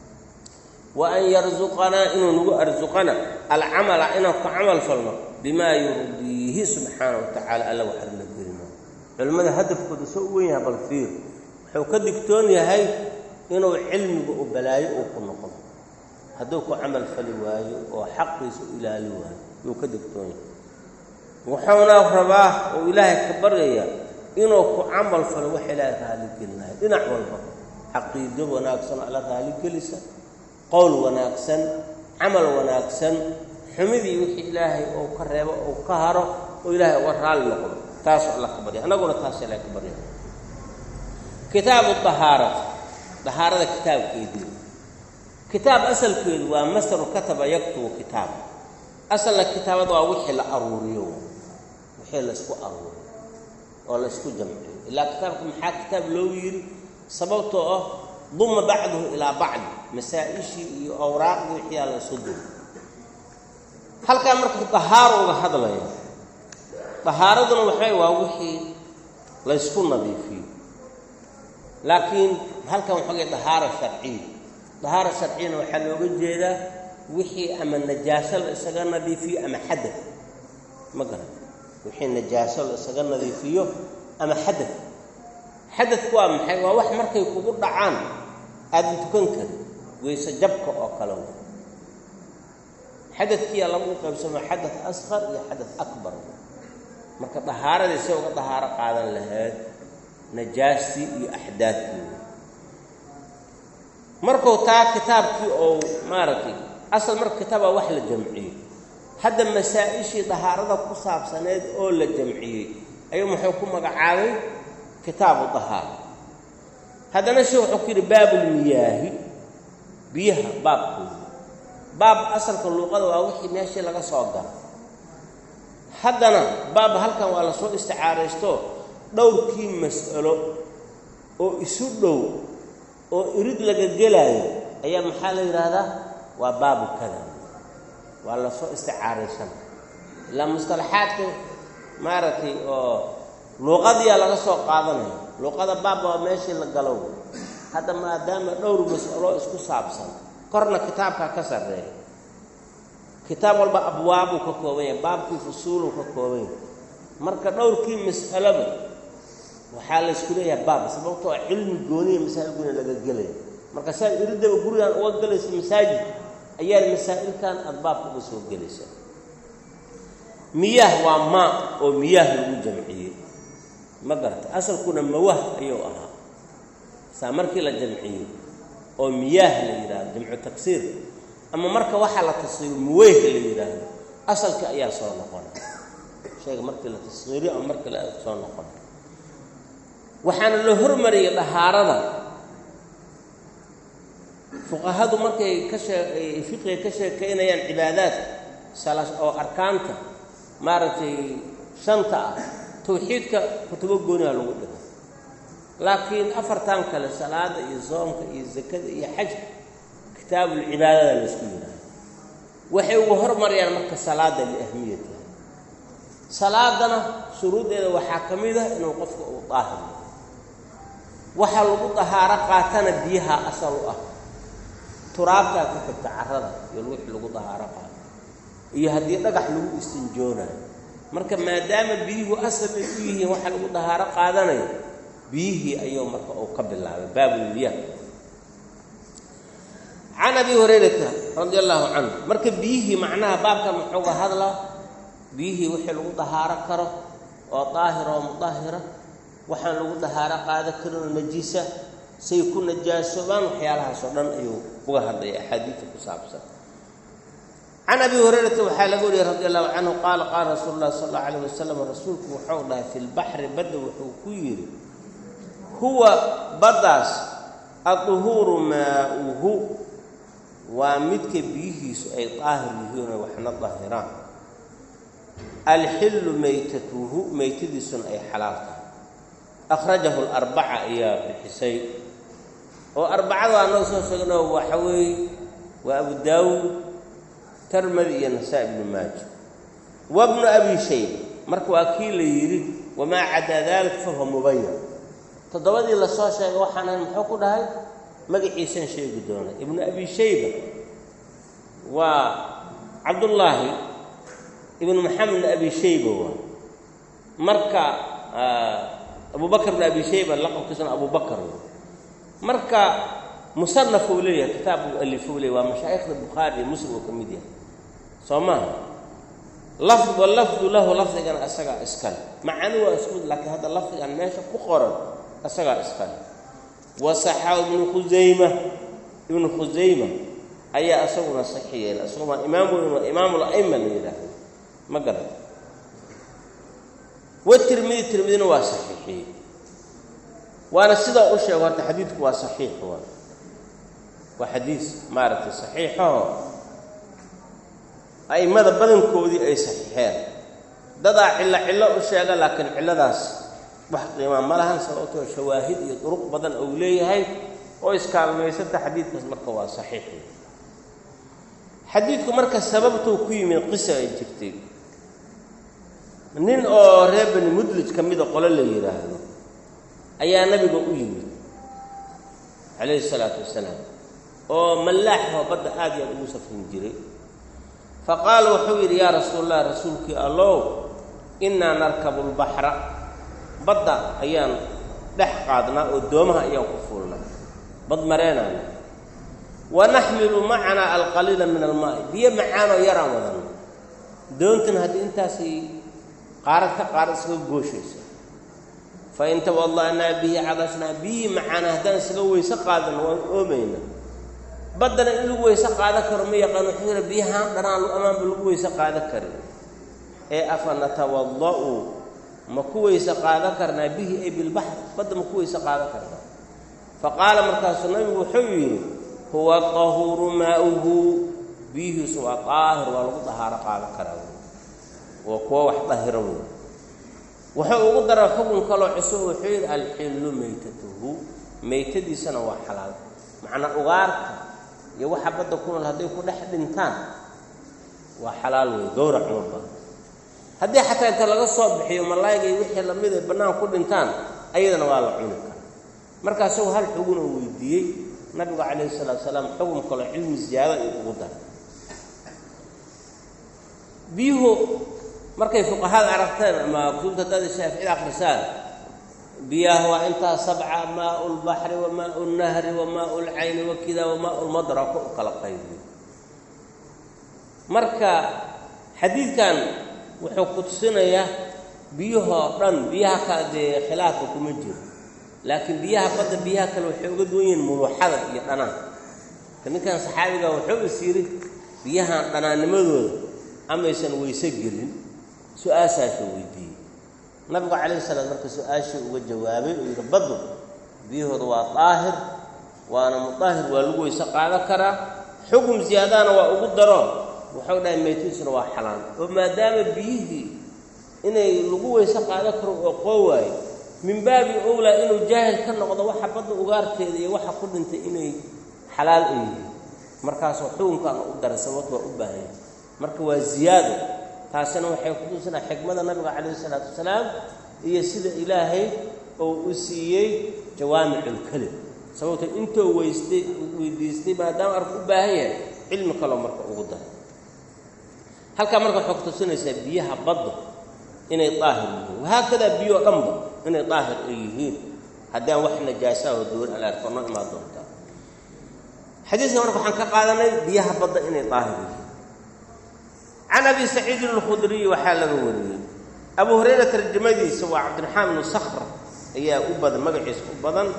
wa an yarzuqanaa inuu nagu arsuqana alcamala inaan ku camal falno bimaa yurdiihi subxaana wa tacaala alla waxarla gelino culimmada hadafkooda soo u wen yahay bal fiir wuxuu ka digtoon yahay inuu cilmiga u balaayo uu ku noqdo hadduu ku camal fali waayo oo xaqiisa u ilaali waayo yuu ka digtoon yahay wuxuuna rabaa oo ilaahay ka baryaya inuu ku camal falo wax ilaahay raaligelinayo dhinac walba caqiido wanaagsan alla raaligelisa qowl wanaagsan camal wanaagsan xumidii wixii ilaahay ou ka reebo ou ka haro oo ilaahay uga raali noqdo taasoo alla ka barya annaguna taas ilahay ka barya kitaabu dahaarati dahaarada kitaabkeedii kitaab asalkeedu waa masaru kataba yaktubu kitaab asalna kitaabada waa wixii la aruuriyo wixii la isku aruuriyo oo la isku jamciyo ilaa kitaabka maxaa kitaab loogu yidhi sababtoo ah duma bacduhu ilaa bacdi masaa-ishii iyo awraaqdii wixiyaa la isu dul halkaa marka dahaaro uga hadlaya dahaaraduna waxay waa wixii la ysku nadiifiyo laakiin halkan waxoogay dahaaro sharciya dahaaro sharciyana waxaa looga jeedaa wixii ama najaaso la isaga nadiifiyo ama xadad ma garan wixii najaaso la isaga nadiifiyo ama xadad xadadku waa maxay waa wax markay kugu dhacaan aadan tukan karin weyse jabka oo kale xadadkiiyaa lagu qaybsamo xadad asqar iyo xadad akbar marka dahaaradii si uga dahaaro qaadan lahayd najaastii iyo axdaadkii markuu taa kitaabkii ou maaragtay asal marka kitaabaa wax la jamciyey hadda masaa-ishii dahaarada ku saabsaneed oo la jamciyey ayuu muxuu ku magacaabay kitaabu dahaara haddana she wuxuu ku yidhi baabulmiyaahi biyaha baabkooda baab asalka luuqada waa wixii meeshii laga soo galo haddana baaba halkan waa lasoo isticaaraysto dhowrkii mas'alo oo isu dhow oo irid laga gelaayo ayaa maxaa la yidhaahdaa waa baabu kada waa lasoo isticaaraysan ilaa mustalaxaadka maaragtay oo luuqadiyaa laga soo qaadanaya luuqada baab waa meeshii la galow hadda maadaama dhowr mas'alo isku saabsan korna kitaabkaa ka sarreeya kitaab walba abwaabuu ka kooban yahay baabkii fusuuluu ka kooban yahay marka dhowrkii mas'alaba waxaa la isku leeyahay baab sababtoo cilmi gooniya masaa'il gooniya laga gelaya marka saa iridaba gurigan uga gelaysa masaajid ayaa masaa'ilkan aada baabka uga soo gelaysa miyaah waa maa oo miyaah lagu jamciyey ma garata asalkuna mawah ayuu ahaa saa markii la jamciyey oo miyaah la yidhaahdo jamcu tagsiir ama marka waxaa la tasqiiro muweyh la yidhaahdo asalka ayaa soo noqona shayga markii la tasqiiriyo ama markii la soo noqona waxaana la hormariyey dhahaarada fuqahadu markay ka shee fiqiga ka sheekaynayaan cibaadaadka sala oo arkaanta maaragtay shanta ah tawxiidka kutubo gooniha lagu dhigo laakiin afartan kale salaada iyo soomka iyo zakada iyo xajka kitaabulcibaadada la isku yidhaaha waxay ugu hormarayaan marka salaada liahmiyatiha salaadana shuruuddeeda waxaa ka mid ah inuu qofka uu daahir waxaa lagu dahaaro qaatana biyaha asal u ah turaabtaa ku xigta carrada iyo wixii lagu dahaaro qaato iyo haddii dhagax lagu istinjoonayo marka maadaama biyuhu asal ay u yihiin waxa lagu dahaaro qaadanayo biyihii ayuu marka uu ka bilaabay baabulmiyaah can abi hurayrata radia allaahu canhu marka biyihii macnaha baabkan muxuuga hadlaa biyihii wixii lagu dahaaro karo oo daahira oo mudahira waxaan lagu dahaaro qaada karinoo najiisa say ku najaasoobaan waxyaalahaasoo dhan ayuu uga hadlaya axaadiidta ku saabsan can abi hurayrata waxaa laga wariyey radi allahu canhu qaala qaala rasuulu llahi sal allau alayh wasalam rasuulku wuxuu dhahay fi lbaxri badda wuxuu ku yidhi huwa baddaas aduhuuru maauhu waa midka biyihiisu ay daahir yihiin oo waxna dahiraan alxillu maytatuhu maytadiisuna ay xalaal tahay akhrajahu larbaca ayaa bixisay oo arbacada waa noo soo sheegno waxa weeye waa abu daawuud tarmadi iyo nasaa ibnu maaja wabnu abi shayba marka waa kii la yidhi wamaa cadaa dalik fahuwa mubayan toddobadii lasoo sheegay waxaan ahay muxuu ku dhahay magaciisan sheegi doona ibnu abi shayba waa cabdullaahi ibnu maxamed ibnu abi shayba waa marka abu bakr ibnu abi shayba laqabkiisuna abu bakr marka musanaf uu leeyahay kitaab uu alifo u leeyahy waa mashaa'ikhda bukhaari iyo muslim uu ka mid yahay soo maaha lafd walafdu lahu lafdigana isagaa iskale macani waa isku mid laakiin hadda lafdigan meesha ku qoran isagaa iskale wasaxaa ibnu khusayma ibnu khusayma ayaa isaguna saxi yeela isagu waa imaam weyn waa imaamul a'ima la yidhaahdo ma garata watirmidi tirmidina waa saxiixiyey waana sidaa u sheego horta xadiidku waa saxiix waa waa xadiis maaragtay saxiixaho a'immada badankoodii ay saxiixeen dadaa cillo cillo u sheega laakiin cilladaas wax qiimaa ma lahan sababtoo shawaahid iyo duruq badan ou leeyahay oo iskaalmaysanta xadiidkaas marka waa saxiix xadiidku marka sababtuu ku yimid qisa ay jirtay nin oo reer bani mudlij ka mida qole la yidhaahdo ayaa nabiga u yimid calayhi isalaatu wasalaam oo mallaaxoo badda aad iyo aad ugu safrin jiray fa qaala wuxuu yidhi yaa rasuulallah rasuulkii allow innaa narkabu lbaxra badda ayaan dhex qaadnaa oo doomaha ayaan ku fuulnaa bad mareenaana wa naxmilu macanaa alqaliila min almaa'i biyo macaanoo yaraan wadanna doontan haddii intaasay qaarad ka qaarad isaga gooshaysa fa in tawada'naa bihi cadashnaa biyii macaana haddaan isaga weyse qaadano waan oomayna baddana in lagu weyse qaadan karo ma yaqaan wuxuu yidhi biyahaan dhanaan amaanba lagu weyse qaadan karin ee afa natawada'u ma ku weyse qaadan karnaa bihi ay bilbaxr badda ma ku weyse qaadan karnaa fa qaala markaasuu nabigu wuxuu yidhi huwa tahuuru maa'uhu biyihiisu waa daahir waa lagu dahaaro qaadan karaa waa kuwo wax dahira wey wuxuu ugu dara xukun kaloo cusub wuxuu yidhi alxillu maytatuhu maytadiisana waa xalaal macnaa ugaarta iyo waxa badda ku nool hadday ku dhex dhintaan waa xalaal wey gowrac uma badan haddii xataa inta laga soo bixiyo malaayga iyo wixii lamid ay bannaan ku dhintaan ayadana waa la cuni karaa marka isagu hal xugun oo weydiiyey nabigu calayhi salaatu salaam xukun kaloo cilmi ziyaado ay ugu daray biyuhu markay fuqahada aragteen ama kutubta dada shaaficida akhrisaan biyaha waa intaa sabca maau lbaxri wa maau lnahri wa maau lcayni wa kida wa maau lmadra ku u kala qaybiyo marka xadiidkan wuxuu ku tusinayaa biyahoo dhan biyaha kale dee khilaafka kuma jiro laakiin biyaha badda biyaha kale waxay uga duwan yihiin muluuxada iyo dhanaanka ka ninkan saxaabiga wuxuu is yidhi biyahan dhanaannimadooda amaysan weyse gelin su-aashaasuu weydiiyey nabigu calayhi salaam marka su-aashii uga jawaabay uu yidhi baddu biyahooda waa daahir waana mudaahir waa lagu weyse qaadan karaa xukun ziyaadana waa ugu daro wuxuu dhahay maytiisuna waa xalaan oo maadaama biyihii inay lagu weyse qaadan karo oo qoo waayo min baabi owlaa inuu jaahil ka noqdo waxa badda ugaarteeda iyo waxa ku dhintay inay xalaal ay yihiin markaasoo xukunkan u daray sababto waa u baahan yahay marka waa ziyaado taasina waxay kutusinaa xikmada nabiga calayhi isalaatu wasalaam iyo sida ilaahay oo u siiyey jawaamiculkelim sababto intuu weystay weydiistay maadaama arku u baahan yahay cilmi kaloo marka ugu daray halkaa marka waxay kutusinaysaa biyaha badda inay daahir yihiin wahaakadaa biyoo dhanba inay daahir ay yihiin haddaan wax najaasaa oo dowr alaarko noo imaan doontaa xadiiska marka waxaan ka qaadanay biyaha badda inay daahir yihiin can abi saciidin alkhudriyi waxaa laga wariyey abu hurayra tarjamadiisa waa cabdiraxmaan ibnu sakhr ayaa u badan magaciisa u badan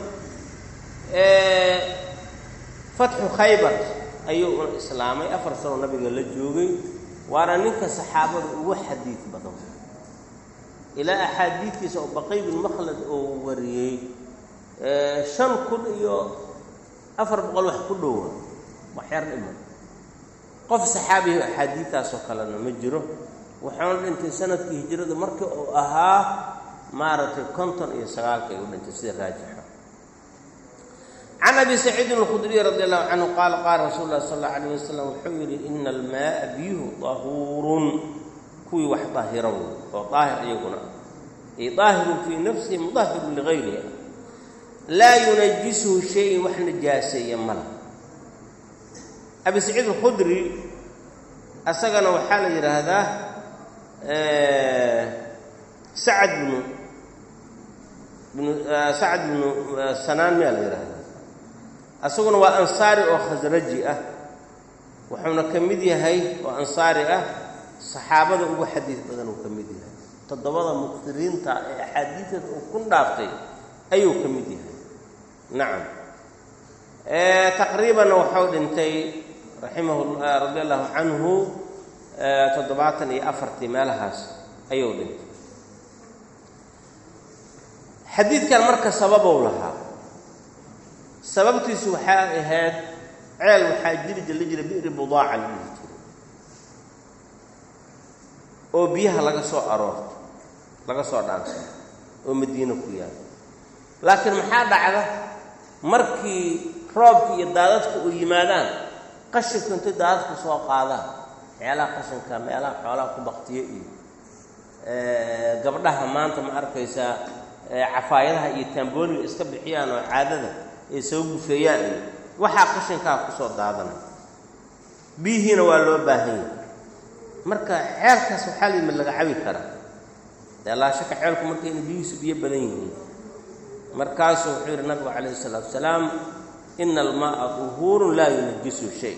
fatxu khaybar ayuu una islaamay afar sano nabiga la joogay waana ninka saxaabada ugu xadiid badan ilaa axaadiidkiisa oo baqay bin makhlad oo wariyey shan kun iyo afar boqol wax ku dhowa waxyar dhiman qof saxaabihi axaadiidtaasoo kalena ma jiro waxaana dhintay sanadkii hijrada markii uu ahaa maaragtay konton iyo sagaalka ay u dhintay sida raajixa can abi saciidin alkhudriy radi allahu canhu qaala qaala rasuulu llahi sal alla alayh wasalam wuxuu yidhi ina almaaa biyuhu dahuurun kuwii wax daahira wey oo daahir iyaguna ay daahirun fii nafsihi mudahirun ligayriha laa yunajisuhu shayin wax najaaseeya mala abi saciid alkhudri asagana waxaa la yidhaahdaa sacad bnu bnu sacad bnu sanaan miyaa la yidhahdaa asaguna waa ansaari oo khasraji ah wuxuuna ka mid yahay oo ansaari ah saxaabada ugu xadiid badan uu ka mid yahay toddobada muktiriinta ee axaadiideeda uu ku dhaaftay ayuu ka mid yahay nacam taqriibanna waxau dhintay raximahu radi allahu canhu toddobaatan iyo afartii meelahaas ayuu dhintay xadiidkan marka sababow lahaa sababtiisu waxaa ahayd ceel waxaa jiri jir la jira bi'ri budaaca la dhihi jiray oo biyaha laga soo aroorto laga soo dhaansado oo madiino ku yaal laakiin maxaa dhacda markii roobka iyo daadadka u yimaadaan qashinka intay daadadka soo qaadaan meelaha qashinka meelaha xoolaha ku baktiyo iyo gabdhaha maanta ma arkaysaa cafaayadaha iyo taambooniga iska bixiyaan oo caadada ay soo gufeeyaan iyo waxaa qashinkaa ku soo daadanay biyihiina waa loo baahan yahay marka ceelkaas waxaa la yimid laga cabi karaa dee laashaka ceelku markayna biyihiisu biyo badan yihiin markaasuu wuxuu yidhi nabigu calayhi isalaatu wasalaam ina almaaa duhuurun laa yunajisu shay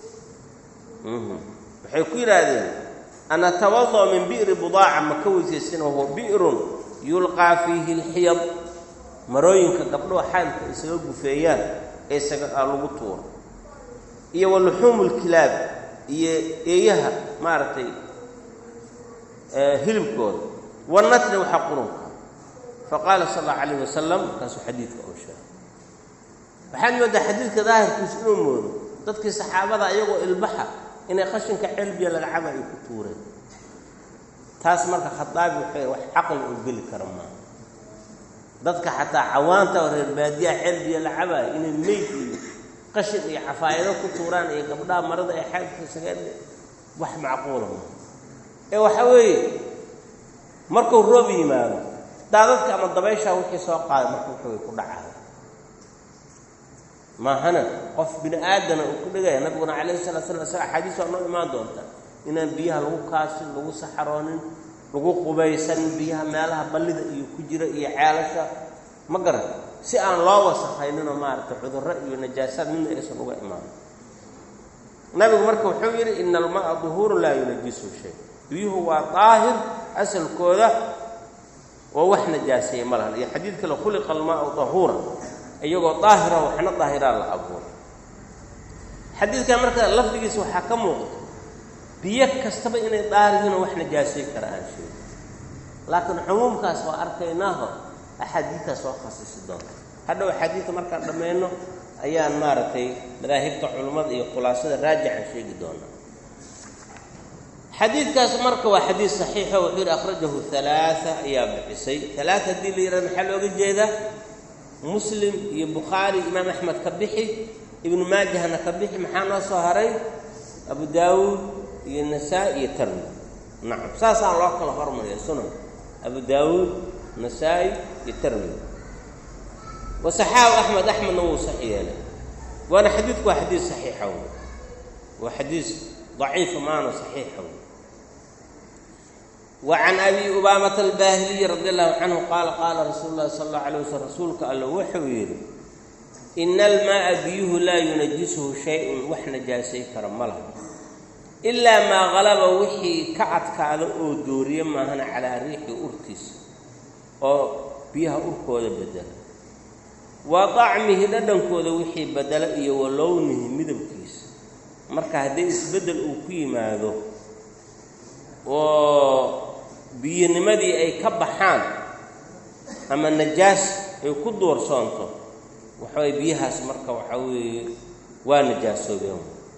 waxay ku yidhaahdeen an atawada min bi'ri budaaca ma ka weysaysan wahuwa bi'run yulqaa fiihi lxiyad marooyinka gabdhoha xaylka isaga gufeeyaan ee isaga lagu tuuro iyo wa luxuumu lkilaab iyo eeyaha maaragtay hilibkooda wanatni waxaa qurunka faqaala sal allahu calayh wasalam markaasuu xadiidka oo sheegay waxaad moodaa xadiidka daahirkiisu inuu moodo dadkii saxaabada iyagoo ilbaxa inay qashinka ceelbiya laga caba ay ku tuureen taas marka khataabi waxay wax caqli oo geli kara maaha dadka xataa cawaanta oo reer baadiyaha xelbiya la cabaayo inay meyd iyo qashin iyo cafaayado ku tuuraan iyo gabdhaha marada ay xaadka isaga wax macquula maaha ee waxa weeye markuu roob yimaado daadadka ama dabayshaa wixii soo qaaday marka wuxuu ku dhacaya maahana qof bini aadana uu ku dhigaya nabiguna calayhi salatu slam isaga axaadiis waa noo imaan doonta inaan biyaha lagu kaasin lagu saxaroonin lagu qubaysanin biyaha meelaha ballida iyo ku jira iyo ceelasha ma garan si aan loo wasakayninoo maaragtay cudurro iyo najaasaad midna aysan uga imaan nabigu marka wuxuu yidhi ina alma'a duhuurun laa yunajisu shay biyuhu waa daahir asalkooda oo wax najaaseeye ma lahan iyo xadiid kale khuliqa almaau dahuura iyagoo daahira waxna daahiraa la abuuray xadiidkan marka lafdigiisa waxaa ka muuqda biyo kastaba inay daahirihiinoo wax najaasay kara aan sheegin laakiin cumuumkaas waa arkaynaaho axaadiidtaa soo khasisi doonta hadhow axaadiidta markaan dhammayno ayaan maaragtay madaahibta culummada iyo khulaasada raajican sheegi doonaa xadiidkaas marka waa xadiid saxiixo wuxuu yidhi akhrajahu halaaa ayaa bixisay halaaa haddii la yidhahdo maxaa looga jeedaa muslim iyo bukhaari imaam axmed ka bixi ibnu maajahna ka bixi maxaa noo soo haray abu daawuud iyo nasaa iyo tarmi nacam saasaan loo kala hormariya sunan abu daawuud nasaa-i iyo tarmi wasaxaabu axmed axmedna wuu sax yeelay waana xadiidku waa xadiid saxiixa wey waa xadiis daciifa maana saxiixa wey وعن أبي أمامة الباهلي رضي الله عنه قال قال رsuuل الlahi صلى الله عليه وسلم rasuulka all wuxuu yidhi إن الmاءa biyuhu laa يunajishu شhayء wax najaasay kara ma laha إlaa maa غalaba wixii ka adkaada oo dooriye maahana calىa riixi urtiisa oo biyaha urkooda bedela wa طacmihi dhadhankooda wixii bedela iyo wa lownihi midabkiisa marka haddii isbeddel uu ku yimaado oo biyinimadii ay ka baxaan ama najaas ay ku duursoonto waxaway biyahaas marka waxaa weeye waa najaasoobeen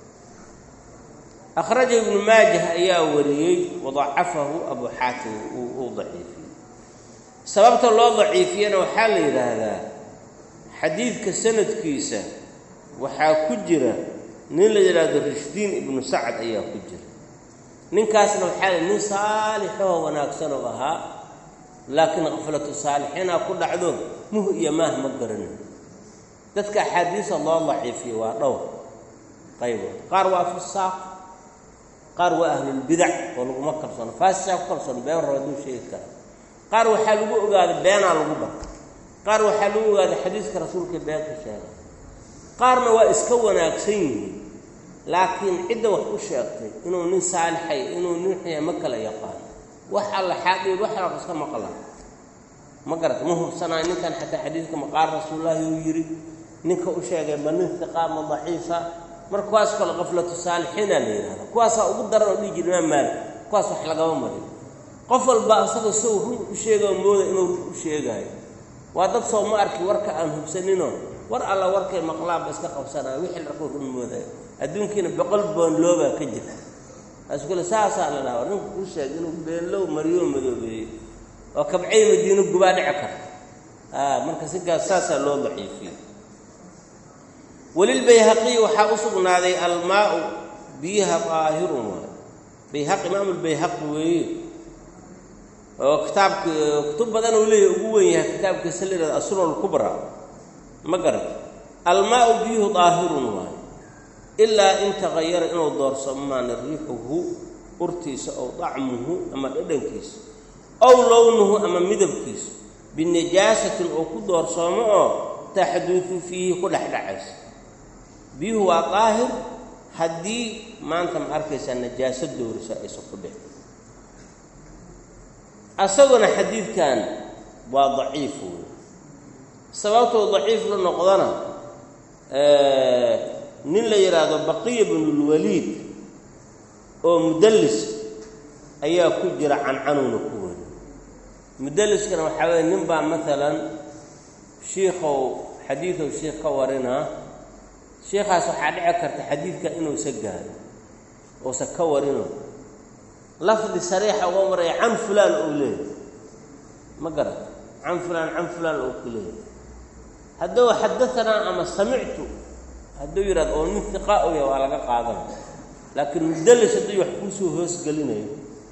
akhraja ibnu maajah ayaa wariyey wadacafahu abu xaatim uu daciifiyey sababta loo daciifiyana waxaa la yidhaahdaa xadiidka sanadkiisa waxaa ku jira nin la yidhaahdo rishdiin ibnu sacad ayaa ku jira ninkaasna waxaa la nin saalixoo wanaagsanoo ahaa laakiin kaflatu saalixiinaa ku dhacdo muh iyo maah ma garanin dadka axaadiisa loo daciifiyo waa dhowr qaybood qaar waa fusaaq qaar waa ahlulbidac oo laguma kalsoono faasisaa ku kalsoon been raba aduu sheegi kara qaar waxaa lagu ogaaday beenaa lagu barta qaar waxaa lagu ogaaday xadiiska rasuulka beenka sheega qaarna waa iska wanaagsan yihiin laakiin cidda wax u sheegtay inuu nin saalixay inuu nin xuya ma kala yaqaano wax alla xaadhiid wax alla iska maqla ma garata ma hubsanaayo ninkan xataa xadiidka maqaar rasuullaahi uu yidhi ninka u sheegay ma nin hiqaama daciifa marka kuwaas kale kaflatu saalixiina la yidhahda kuwaasaa ugu daran oo dhihi jira imaam maalik kuwaas wax lagama marin qof walba asaga sow run u sheegao mooda inuu run u sheegaayo waa dad soo ma arki warka aan hubsaninoo war alla warkay maqlaanba iska qabsanaya wixii larkuu run moodayo adduunkiina boqol boonloobaa ka jira askule saasaa la dhaha ninku u sheeg inuu beenlow mariyoo madoobeeyey oo kabcay madiino gubaa dhici karta a marka sinkaas saasaa loo daciifiyey walilbayhaqiyi waxaa u sugnaaday almaau biyaha daahirun waay bayhaqi imaamulbayhaqi weeye oo kitaabka kutub badan uu leeyahy ugu wen yahay kitaabkiisa la yihahdo asunan lkubra ma garat almaau biyuhu daahirun waay ilaa in tagayara inuu doorsamo maana riixuhu urtiisa ow dacmuhu ama dhadhankiisa ow lownuhu ama midabkiisa binajaasatin oo ku doorsoomo oo taxduudu fiihi ku dhexdhacaysa biyuhu waa daahir haddii maanta ma arkaysaa najaaso doorisa aysan ku dhexin asaguna xadiidkan waa daciif wey sababtuu daciif la noqdana nin la yidhaahdo baqiya binulwaliid oo mudallis ayaa ku jira cancanuuna ku weri mudalliskana waxaa weeye nin baa maalan shiikow xadiidow shiikh ka warinaa shiikaas waxaa dhici karta xadiidka inuusa gaaro uusa ka warino lafdi sariixa uga maraya can fulaan ou leeyahy ma garat can fulaan can fulaan ou ku leeyahy hadduu xadaanaa ama samictu hadduu yidhahdo oo nin hiqa u yahay waa laga qaadanaya laakiin mudallis hadduu wax kuusoo hoosgelinayo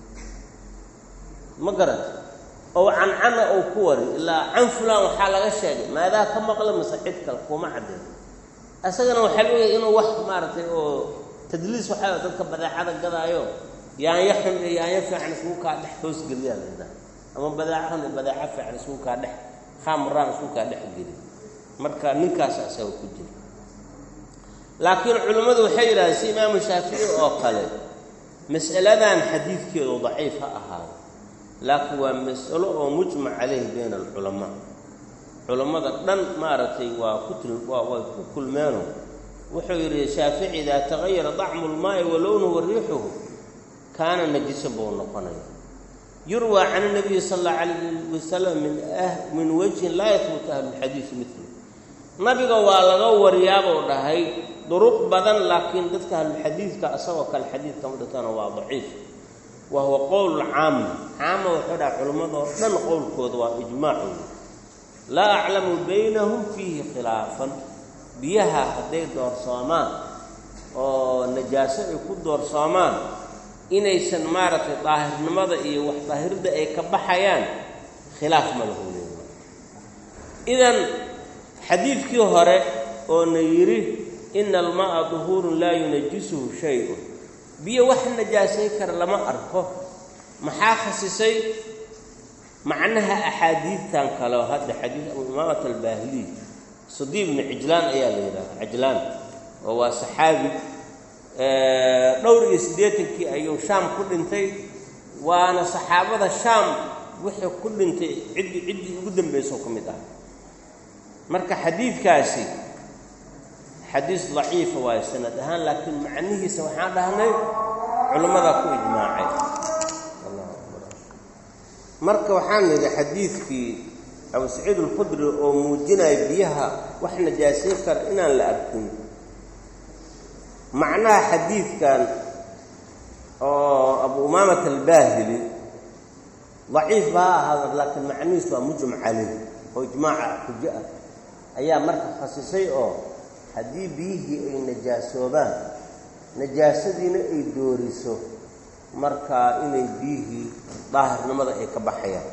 ma garat oo cancana ou ku wari ilaa can fulaan waxaa laga sheegay maadaa ka maqla mase cid kale kuma caddeeyo isagana waxaa la ogaya inuu wax maaragtay oo tadliis waxaa dadka badeecada gadaayo yaanya xun iyo yaanya fiican isku kaa dhex hoosgeliyaa laydhaha ama badeeco xun iyo badeeco fiican isku kaa dhex khamraan isku kaa dhex geli marka ninkaas asaga ku jira laakiin culimmadu waxay yidhahdeen si imaamu shaafici oo kale mas'aladan xadiidkeedu daciif ha ahaado laakiin waa mas'alo oo mujmac caleyhi bayna alculamaa culammada dhan maaragtay waa ku til waa way ku kulmeeno wuxuu yidhi shaafici idaa tagayara dacmu lmaa'i wa lownuhu wa riixuhu kaana najisan buu noqonaya yurwaa can nabiyi sala allahu calayh wasalam min min wajhin laa yahbutu ahlulxadiidi midlu nabiga waa laga wariyaabuu dhahay duruq badan laakiin dadka ahlulxadiidka asagoo kale xadiidka ma dhigtana waa daciif wa huwa qowl caama caama wuxuu dhahay culimmadoo dhan qowlkooda waa ijmaacu laa aclamu baynahum fiihi khilaafan biyaha hadday doorsoomaan oo najaaso ay ku doorsoomaan inaysan maaragtay daahirnimada iyo wax daahirda ay ka baxayaan khilaaf ma lahu leeya idan xadiidkii hore oo na yidhi ina alma'a duhuurun laa yunajisuhu shay-un biyo wax najaasay kara lama arko maxaa khasisay macnaha axaadiidtan kale oo hadda xadiid abu imaamat albaahiliy sadiib bni cijlaan ayaa la yidhahda cajlaan oo waa saxaabi dhowr iyo siddeetankii ayuu shaam ku dhintay waana saxaabada shaam wixii ku dhintay ciddii ciddii ugu dambayso ka mid ah marka xadiidkaasi xadiis daciifa waayo sanad ahaan laakiin macnihiisa waxaan dhahnay culimmadaa ku ijmaacay marka waxaan nidhi xadiidkii abu saciid alkhudri oo muujinaya biyaha wax najaasay kara inaan la arkin macnaha xadiidkan oo abu umaamat albaahili daciif ba ha ahaada laakiin macnihiis waa mujmac caleyh oo ijmaaca xujo ah ayaa marka khasisay oo haddii biyihii ay najaasoobaan najaasadiina ay dooriso markaa inay biyihii daahirnimada ay ka baxayaan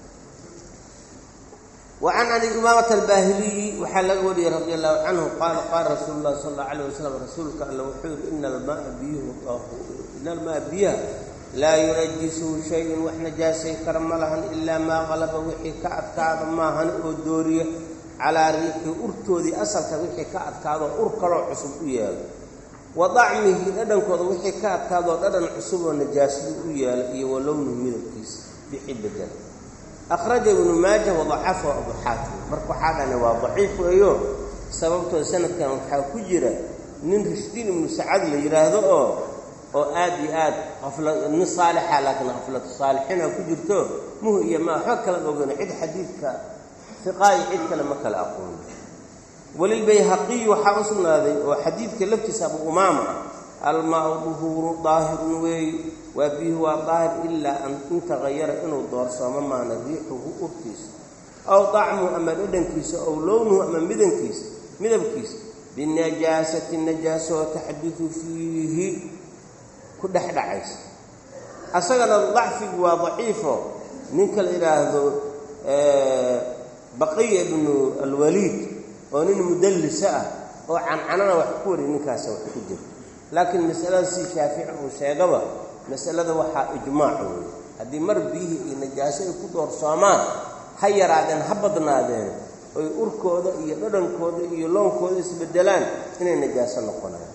wa can abi umaamata albaahiliyi waxaa laga wariyey radi allahu canhu qaala qaala rasuulu llahi sala allau alayh wasalam rasuulka alla wuxuu yidhi ina almaaa biyuhu ina almaaa biyaha laa yunajisuhu shay-un wax najaasay kara ma lahan ilaa maa qalaba wixii ka adkaada maahan oo dooriya calaa riixii urtoodii asalka wixii ka adkaadoo ur kaloo cusub u yeelo wa dacmihi dhadhankooda wixii ka adkaadoo dhadhan cusub oo najaasada u yeela iyo wa lownuhu midabkiisa bixi bedel akhraja ibnu maaja wadacafahu abu xaatim marka waxaa dhahna waa daciif weeyo sababtoo sanadkan waxaa ku jira nin rishdiin ibnu sacad la yidhaahdo oo oo aad iyo aad afla nin saalixa laakiin khaflatu saalixiina ku jirto muh iyo ma waxba kala ogeyn cid xadiidka fiqaayi cid kale ma kala aqooni walilbayhaqiyi waxaa u sugnaaday oo xadiidka laftiisa abu umaama ah almaau duhuuru daahirun weey waa biyuhu waa daahir ilaa an intaqayara inuu doorsoomo maana riixuhu urtiisa aw dacmuhu ama dhadhankiisa ow lownuhu ama midankiisa midabkiisa binajaasati najaaso oo taxdudu fiihi ku dhex dhacaysa asagana dacfigu waa daciifo ninka la yidhaahdo baqiya ibnu alwaliid oo nin mudallisa ah oo cancanana wax ku wariy ninkaasa wax ku jira laakiin masalada si shaafici uu sheegaba masalada waxaa ijmaac weeye haddii mar biyihii iyo najaaso ay ku doorsoomaan ha yaraadeen ha badnaadeen oy urkooda iyo dhadhankooda iyo loonkooda isbedelaan inay najaaso noqonayaan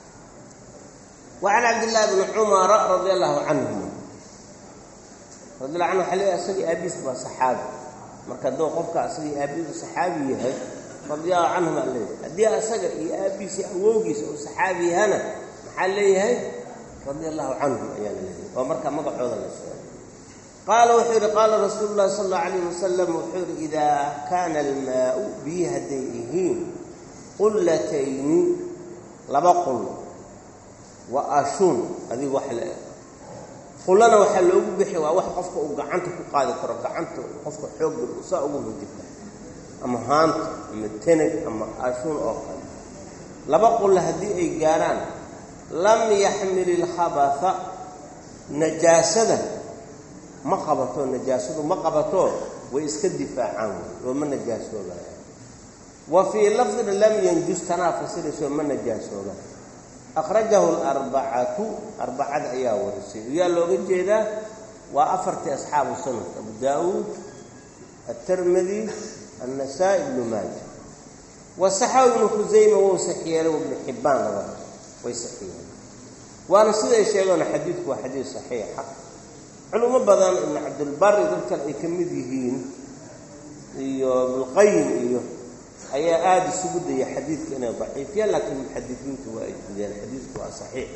wa can cabdillaahi bni cumara radi allahu canhum radiallahu canhu waxaa leeyahy asagii aabiis baa saxaabi marka hadduu qofka asagii aabiisu saxaabi yahay radiallahu canhum aa leeyahay haddii asaga iyo aabiisi awowgiisa uu saxaabi yahana maxaa leeyahay radia allahu canhum ayaa la leeyahay oo markaa magacooda la sheegay qaala wuxuu yidhi qaala rasuulu llahi sala allau alayh wasalam wuxuu yidhi idaa kaana almaau biyi hadday yihiin qullatayni laba qul wa ashuun adigu wax la eg qullana waxaa loogu bixi waa wax qofka uu gacanta ku qaadi karo gacanta qofka xoogga saa ugu hujita ama haanta ama teneg ama ashuun oo kale laba qulla haddii ay gaarhaan lam yaxmil ilkhabatha najaasada ma qabato najaasadu ma qabato way iska difaacaan wey oo ma najaasoobayan wa fii lafdin lam yanjus tanaa fasirayso ma najaasooba akhrajahu alarbacatu arbacada ayaa warisay yaa looga jeedaa waa afartii asxaabu sanad abu daawuud aلtirmidi النسائي بن maaja وصaxaw ibnu khusayma wou saxiyeelay ibnu xibbaan labada way saxiyeelen waana siday sheegoona xadiidku waa xadiid saxiixa culimo badan ibnu cabdilbari dad kale ay ka mid yihiin iyo ibnuqayim iyo ayaa aada isugu daya xadiidka inay daciifiyaan laakiin muxadisiintu waa ay dideen xadiidku waa saxiix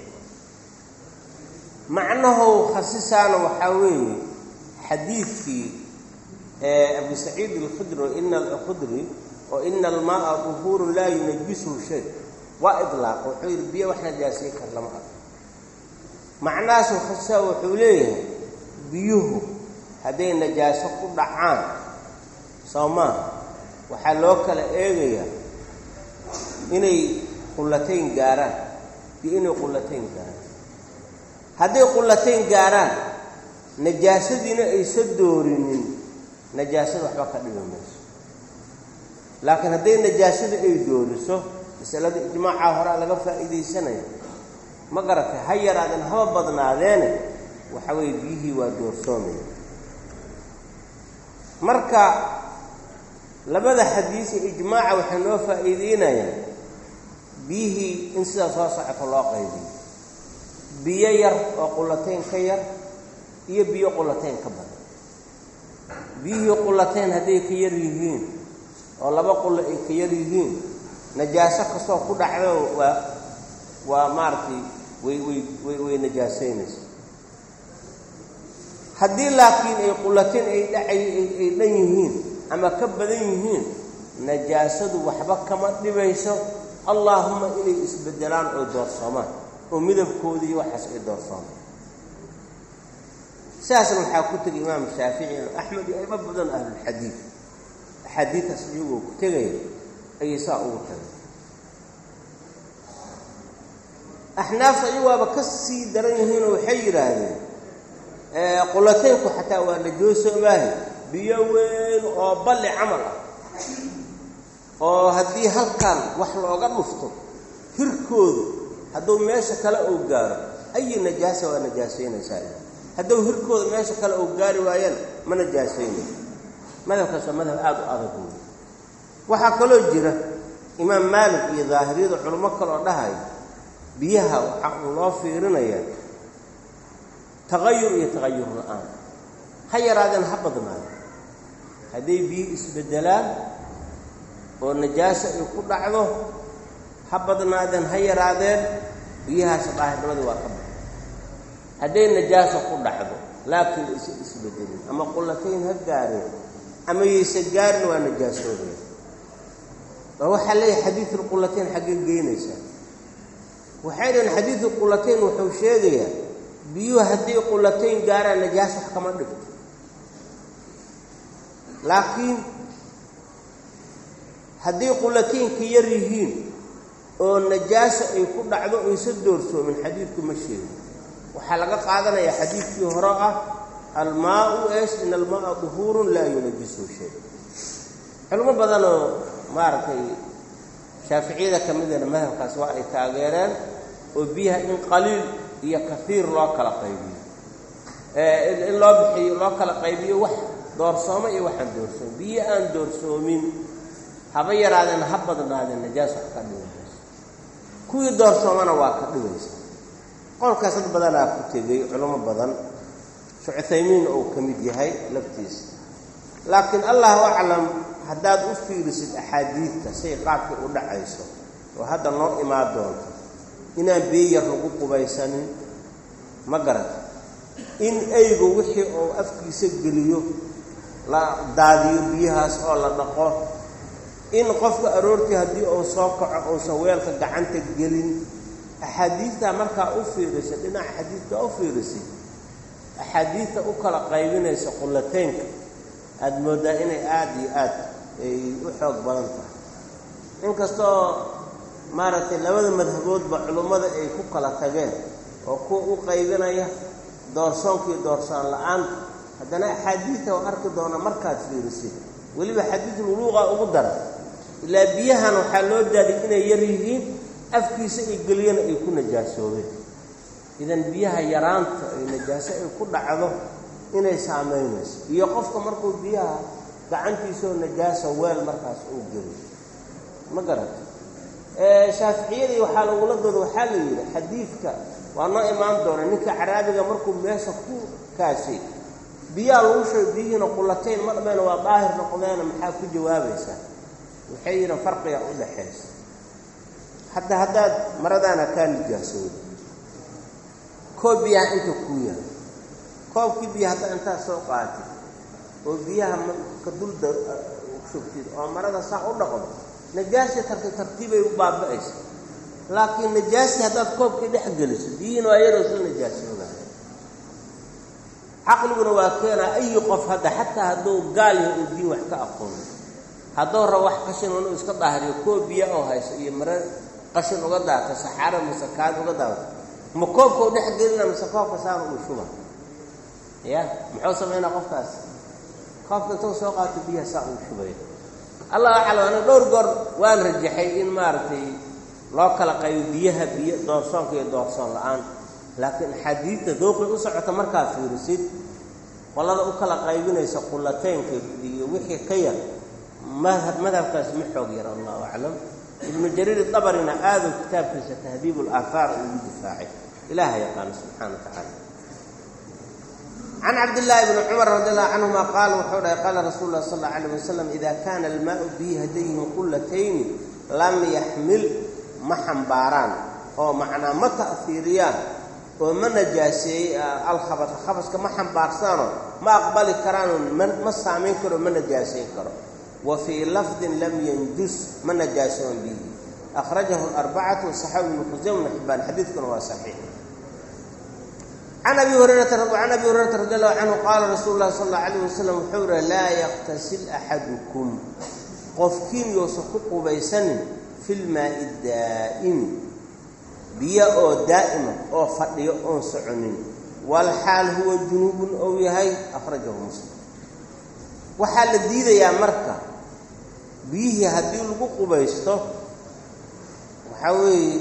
macnahow khasisaana waxaa weeye xadiidkii abu saciid alkhudri ina alkhudri oo ina almaaa duhuurun laa yunajisuhu shay waa idlaaq wuxuu yidhi biyo wax najaasiye kar lama arko macnahaasu khasisaa wuxuu leeyahay biyuhu hadday najaaso ku dhacaan soo maaha waxaa loo kala eegayaa inay qullatayn gaaraan iyo inay qullatayn gaaraan hadday qullatayn gaaraan najaasadiina aysa doorinin najaasada waxba ka dhibi mayso laakiin hadday najaasada ay dooriso masalada ijmaacaa horaa laga faa'iidaysanaya ma garatay ha yaraadeen haba badnaadeene waxa weeye biyihii waa doorsoomaya marka labada xadiis ee ijmaaca waxay noo faa'iideynayaan biyihii in sidaa soo socoto loo qaybiyo biyo yar oo qullatayn ka yar iyo biyo qullatayn ka badan biyihii qullatayn hadday ka yar yihiin oo laba qullo ay ka yar yihiin najaaso kastoo ku dhacdo waa waa maaragtay way way way way najaasaynaysa haddii laakiin ay qullatayn ay dhacay ay dhan yihiin ama ka badan yihiin najaasadu waxba kama dhibayso allaahuma inay isbeddelaan oo doorsoomaan oo midabkoodii waxaas ay doorsoomaan sidaasna waxaa ku tegay imaam shaafici imaam axmed iyo ayma badan ahlulxadiid axaadiidtaas iyagoo ku tegaya ayay saa ugu tagay axnaafta iyagoaba ka sii daran yihiinoo waxay yidhaahdeen qulataynku xataa waa najoosoobahay biyo weyn oo balli camal ah oo haddii halkan wax looga dhufto hirkoodu hadduu meesha kale uu gaaro ayi najaasa waa najaasaynaysaa hadduu hirkooda meesha kale uu gaari waayana ma najaasaynayo madhabkaas waa madhab aada u adag wey waxaa kaloo jira imaam maalik iyo daahiriyada culimo kaloo dhahayo biyaha waxaa uu loo fiirinayaa taqayur iyo taqayur la-aan ha yaraadeen ha badnaado hadday biyo isbeddelaan oo najaasa ay ku dhacdo ha badnaadeen ha yaraadeen biyahaas daahirnimadii waa ka badan hadday najaasa ku dhacdo laakiin isa isbedelin ama qullatayn ha gaareen ama yaysa gaarin waa najaasoobaya oo waxaa leeyahay xadiidu qullatayn xaggee geynaysaa waxay dhahen xadiidu qullatayn wuxuu sheegayaa biyuhu hadday qullatayn gaaraan najaas wax kama dhigto laakiin hadday qullataynka yar yihiin oo najaasa ay ku dhacdo aysa doorsoomin xadiidku ma sheegin waxaa laga qaadanayaa xadiidkii hore ah almaau esh in almaaa duhuurun laa yunajisu shay culimo badanoo maaragtay shaaficiyada ka midana madhabkaas waa ay taageereen oo biyaha in qaliil iyo kaiir loo kala qaybiyo in loo bixiyo loo kala qaybiyo wax doorsooma iyo waxaan doorsoomin biyo aan doorsoomin haba yaraadeen ha badnaadeen najaas wax ka dhibaysa kuwii doorsoomana waa ka dhibaysa qolkaas dad badanaa ku tegey culimo badan shucuthaymiin uu ka mid yahay laftiisa laakiin allahu aclam haddaad u fiirisid axaadiidta say qaabkii u dhacayso oo hadda noo imaan doonto inaan biyo yar lagu qubaysanin ma garata in eygu wixii uu afkiisa geliyo la daadiyo biyahaas oo la dhaqo in qofka aroortii haddii uu soo kaco uusan weelka gacanta gelin axaadiidtaa markaa u fiirisay dhinaca xadiidkaa u fiirisay axaadiidta u kala qaybinaysa qullateynka aada mooddaa inay aada iyo aad ay u xoog badan tahay inkastoo maaragtay labada madhaboodba culummada ay ku kala tageen oo kuwa u qaybinaya doorsoonka iyo doorsaan la-aanta haddana axaadiidta oo arki doona markaad fiirisid weliba xadiidulwuluuqa ugu dara ilaa biyahan waxaa loo daaday inay yar yihiin afkiisa ay geliyana ay ku najaasoobeen idan biyaha yaraanta ay najaaso ay ku dhacdo inay saamaynayso iyo qofka markuu biyaha gacantiisoo najaasa weel markaas uu geliyo ma garata shaaficiyadii waxaa lagula dooda waxaa la yidhi xadiidka waa noo imaan doona ninka caraabiga markuu meesha ku kaashay biyaha lagu sheego biyihiina qullatayn ma dhameyna waa daahir noqdeena maxaa ku jawaabaysaa waxay yidhiin farqiga u dhaxaysa hadda haddaad maradaana kaa nijaasooda koob biyaha inta kuu yahay koobkii biyaha haddaad intaad soo qaatid oo biyaha ka dulda shubtid oo marada saa u dhaqdo najaastii tartiib tartiibay u baaba'aysa laakiin najaastii haddaad koobkii dhex geliso biyihiina waa yaroo soo najaasoodaa caqliguna waa keenaa ayi qof hadda xataa hadduu gaal yahay uu diin wax ka aqoono hadduu rabo wax qashin inuu iska daahiriyo koob biya oo hayso iyo mare qashin uga daata saxaaro mise kaad uga daata ma koobka u dhex gelina mise koobka saana uu shuba ya muxuu samaynaa qofkaas koobka intuu soo qaato biyaha saa uu shubaya allah aclam ana dhowr goor waan rajaxay in maaragtay loo kala qaybo biyaha biyo doorsoonka iyo doorsoon la-aan laakiin axaadiidta dooqi u socota markaa fiirisid qolada u kala qaybinaysa qullateynka iyo wixii ka yar madhab madhabkaas ma xoog yar allahu aclam ibnu jariir dabarina aaduu kitaabkiisa tahdiib alaahaar ugu difaacay ilaha yaqaano subxana wa tacaala can cabdillaahi bni cumar radi allahu canhuma qaala wuxuu dhahay qaala rasuulu lah sal alla alayh wasalam ida kaana almaau bihi hadayhin qullatayni lam yaxmil ma xambaaraan oo macnaa ma ta'fiiriyaan oo ma najaaseeyey alkhabasa khabaska ma xambaarsaano ma aqbali karaano ma saamayn karo ma najaasayn karo wa fii lafdin lam yanjus ma najaasoon bihi akhrajahu arbacatu saxaabi ibnu khusayma ibnu xibbaan xadiidkuna waa saxiix can abi hurayrata can abi hurayrata radi allahu canhu qaala rasuulu llahi sala allau alayh wasalam wuxuu yihi laa yaktasil axadukum qofkiin yousan ku qubaysanin fi lmaa'i daa'imi biyo oo daa'ima oo fadhiyo oon soconin walxaal huwa junuubun ou yahay akhrajahu muslim waxaa la diidayaa marka biyihii haddii lagu qubaysto waxaa weeye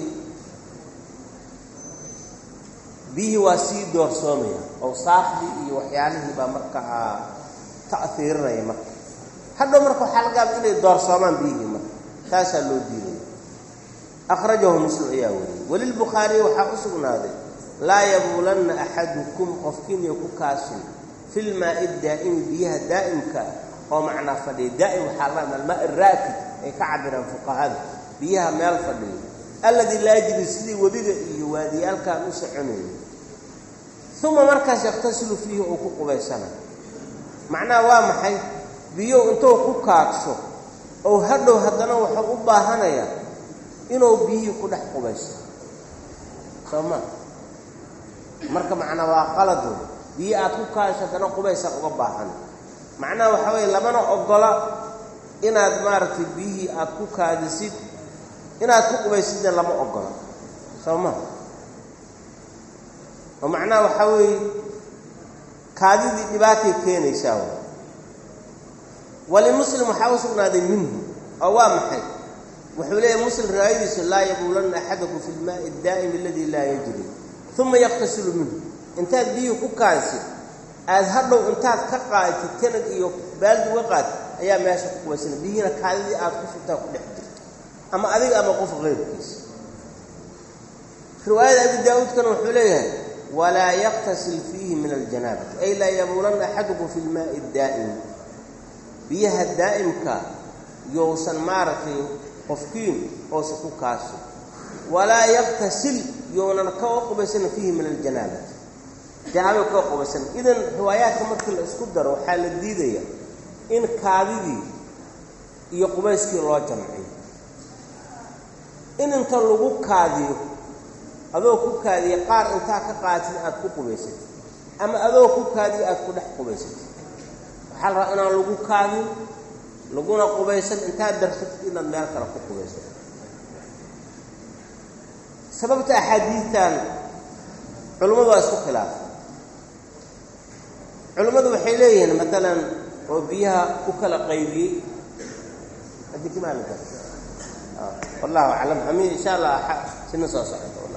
biyihii waa sii doorsoomaya awsaafdii iyo waxyaalihii baa markaa ta'hiirinaya marka hadhow marka waxaa laga yaaba inay doorsoomaan biyihii marka taasaa loo diidaya akhrajahu muslim ayaa wariyey walilbukhaariyi waxaa u sugnaaday laa yabuulanna axadukum qofkiiniyo ku kaasin fi lmaa'i daa'imi biyaha daa'imka oo macnaa fadhiya daa'im waxaa la almaa raakid ay ka cabiraan fuqahada biyaha meel fadhiyo alladii laa yajri sidii webiga iyo waadiyaalkaan u soconayo uma markaas yakhtasilu fiihi uu ku qubaysanayo macnaha waa maxay biyow intuu ku kaadsho ou hadhow haddana wuxuu u baahanayaa inuu biyihii ku dhex qubaysto soo ma marka macnaa waa qalado biyo aad ku kaasho haddana qubaysaa uga baahan macnaha waxaa weeye lamana ogola inaad maaragtay biyihii aad ku kaadisid inaad ku qubaysidna lama ogola soo ma oo macnaha waxaa weeye kaadidii dhibaatay keenaysaa w walimuslim waxaa u sugnaaday minhu oo waa maxay wuxuu leeyahy muslim riwaayadiisu laa yabuulanna axadakum fi lmaa'i addaa'imi aladii laa yajri uma yaqtasilu minhu intaad biyihii ku kaadisid aad hadhow intaad ka qaadtid tanag iyo baaldi uga qaadid ayaa meesha ku qubaysana biyihiina kaadidii aad ku shubtaa ku dhex jirto ama adiga ama qof keyrkiisa riwaayada abi daa-uudkana wuxuu leeyahay walaa yaktasil fiihi min aljanaabati ay laa yabuulanna axadukum fi lmaa'i addaa'imi biyaha daa'imka yousan maaragtay qofkiin oosan ku kaaso walaa yaktasil younan kaga qubaysana fiihi min aljanaabati janaabada kaga qubaysan idan riwaayaadka markii la isku daro waxaa la diidaya in kaadidii iyo qubayskii loo jamciyo in inta lagu kaadiyo adoo ku kaadiya qaar intaa ka qaatid aad ku qubaysatid ama adoo ku kaadiyo aada ku dhex qubaysatid waxaa la rabaa inaan lagu kaadin laguna qubaysan intaad darsatid inaad meel kale ku qubaysato sababta axaadiidtan culummadu waa isku khilaafay culummadu waxay leeyihiin matalan oo biyaha u kala qaybiyey adikimaalika wallahu aclam amin insha allah sina soo socoto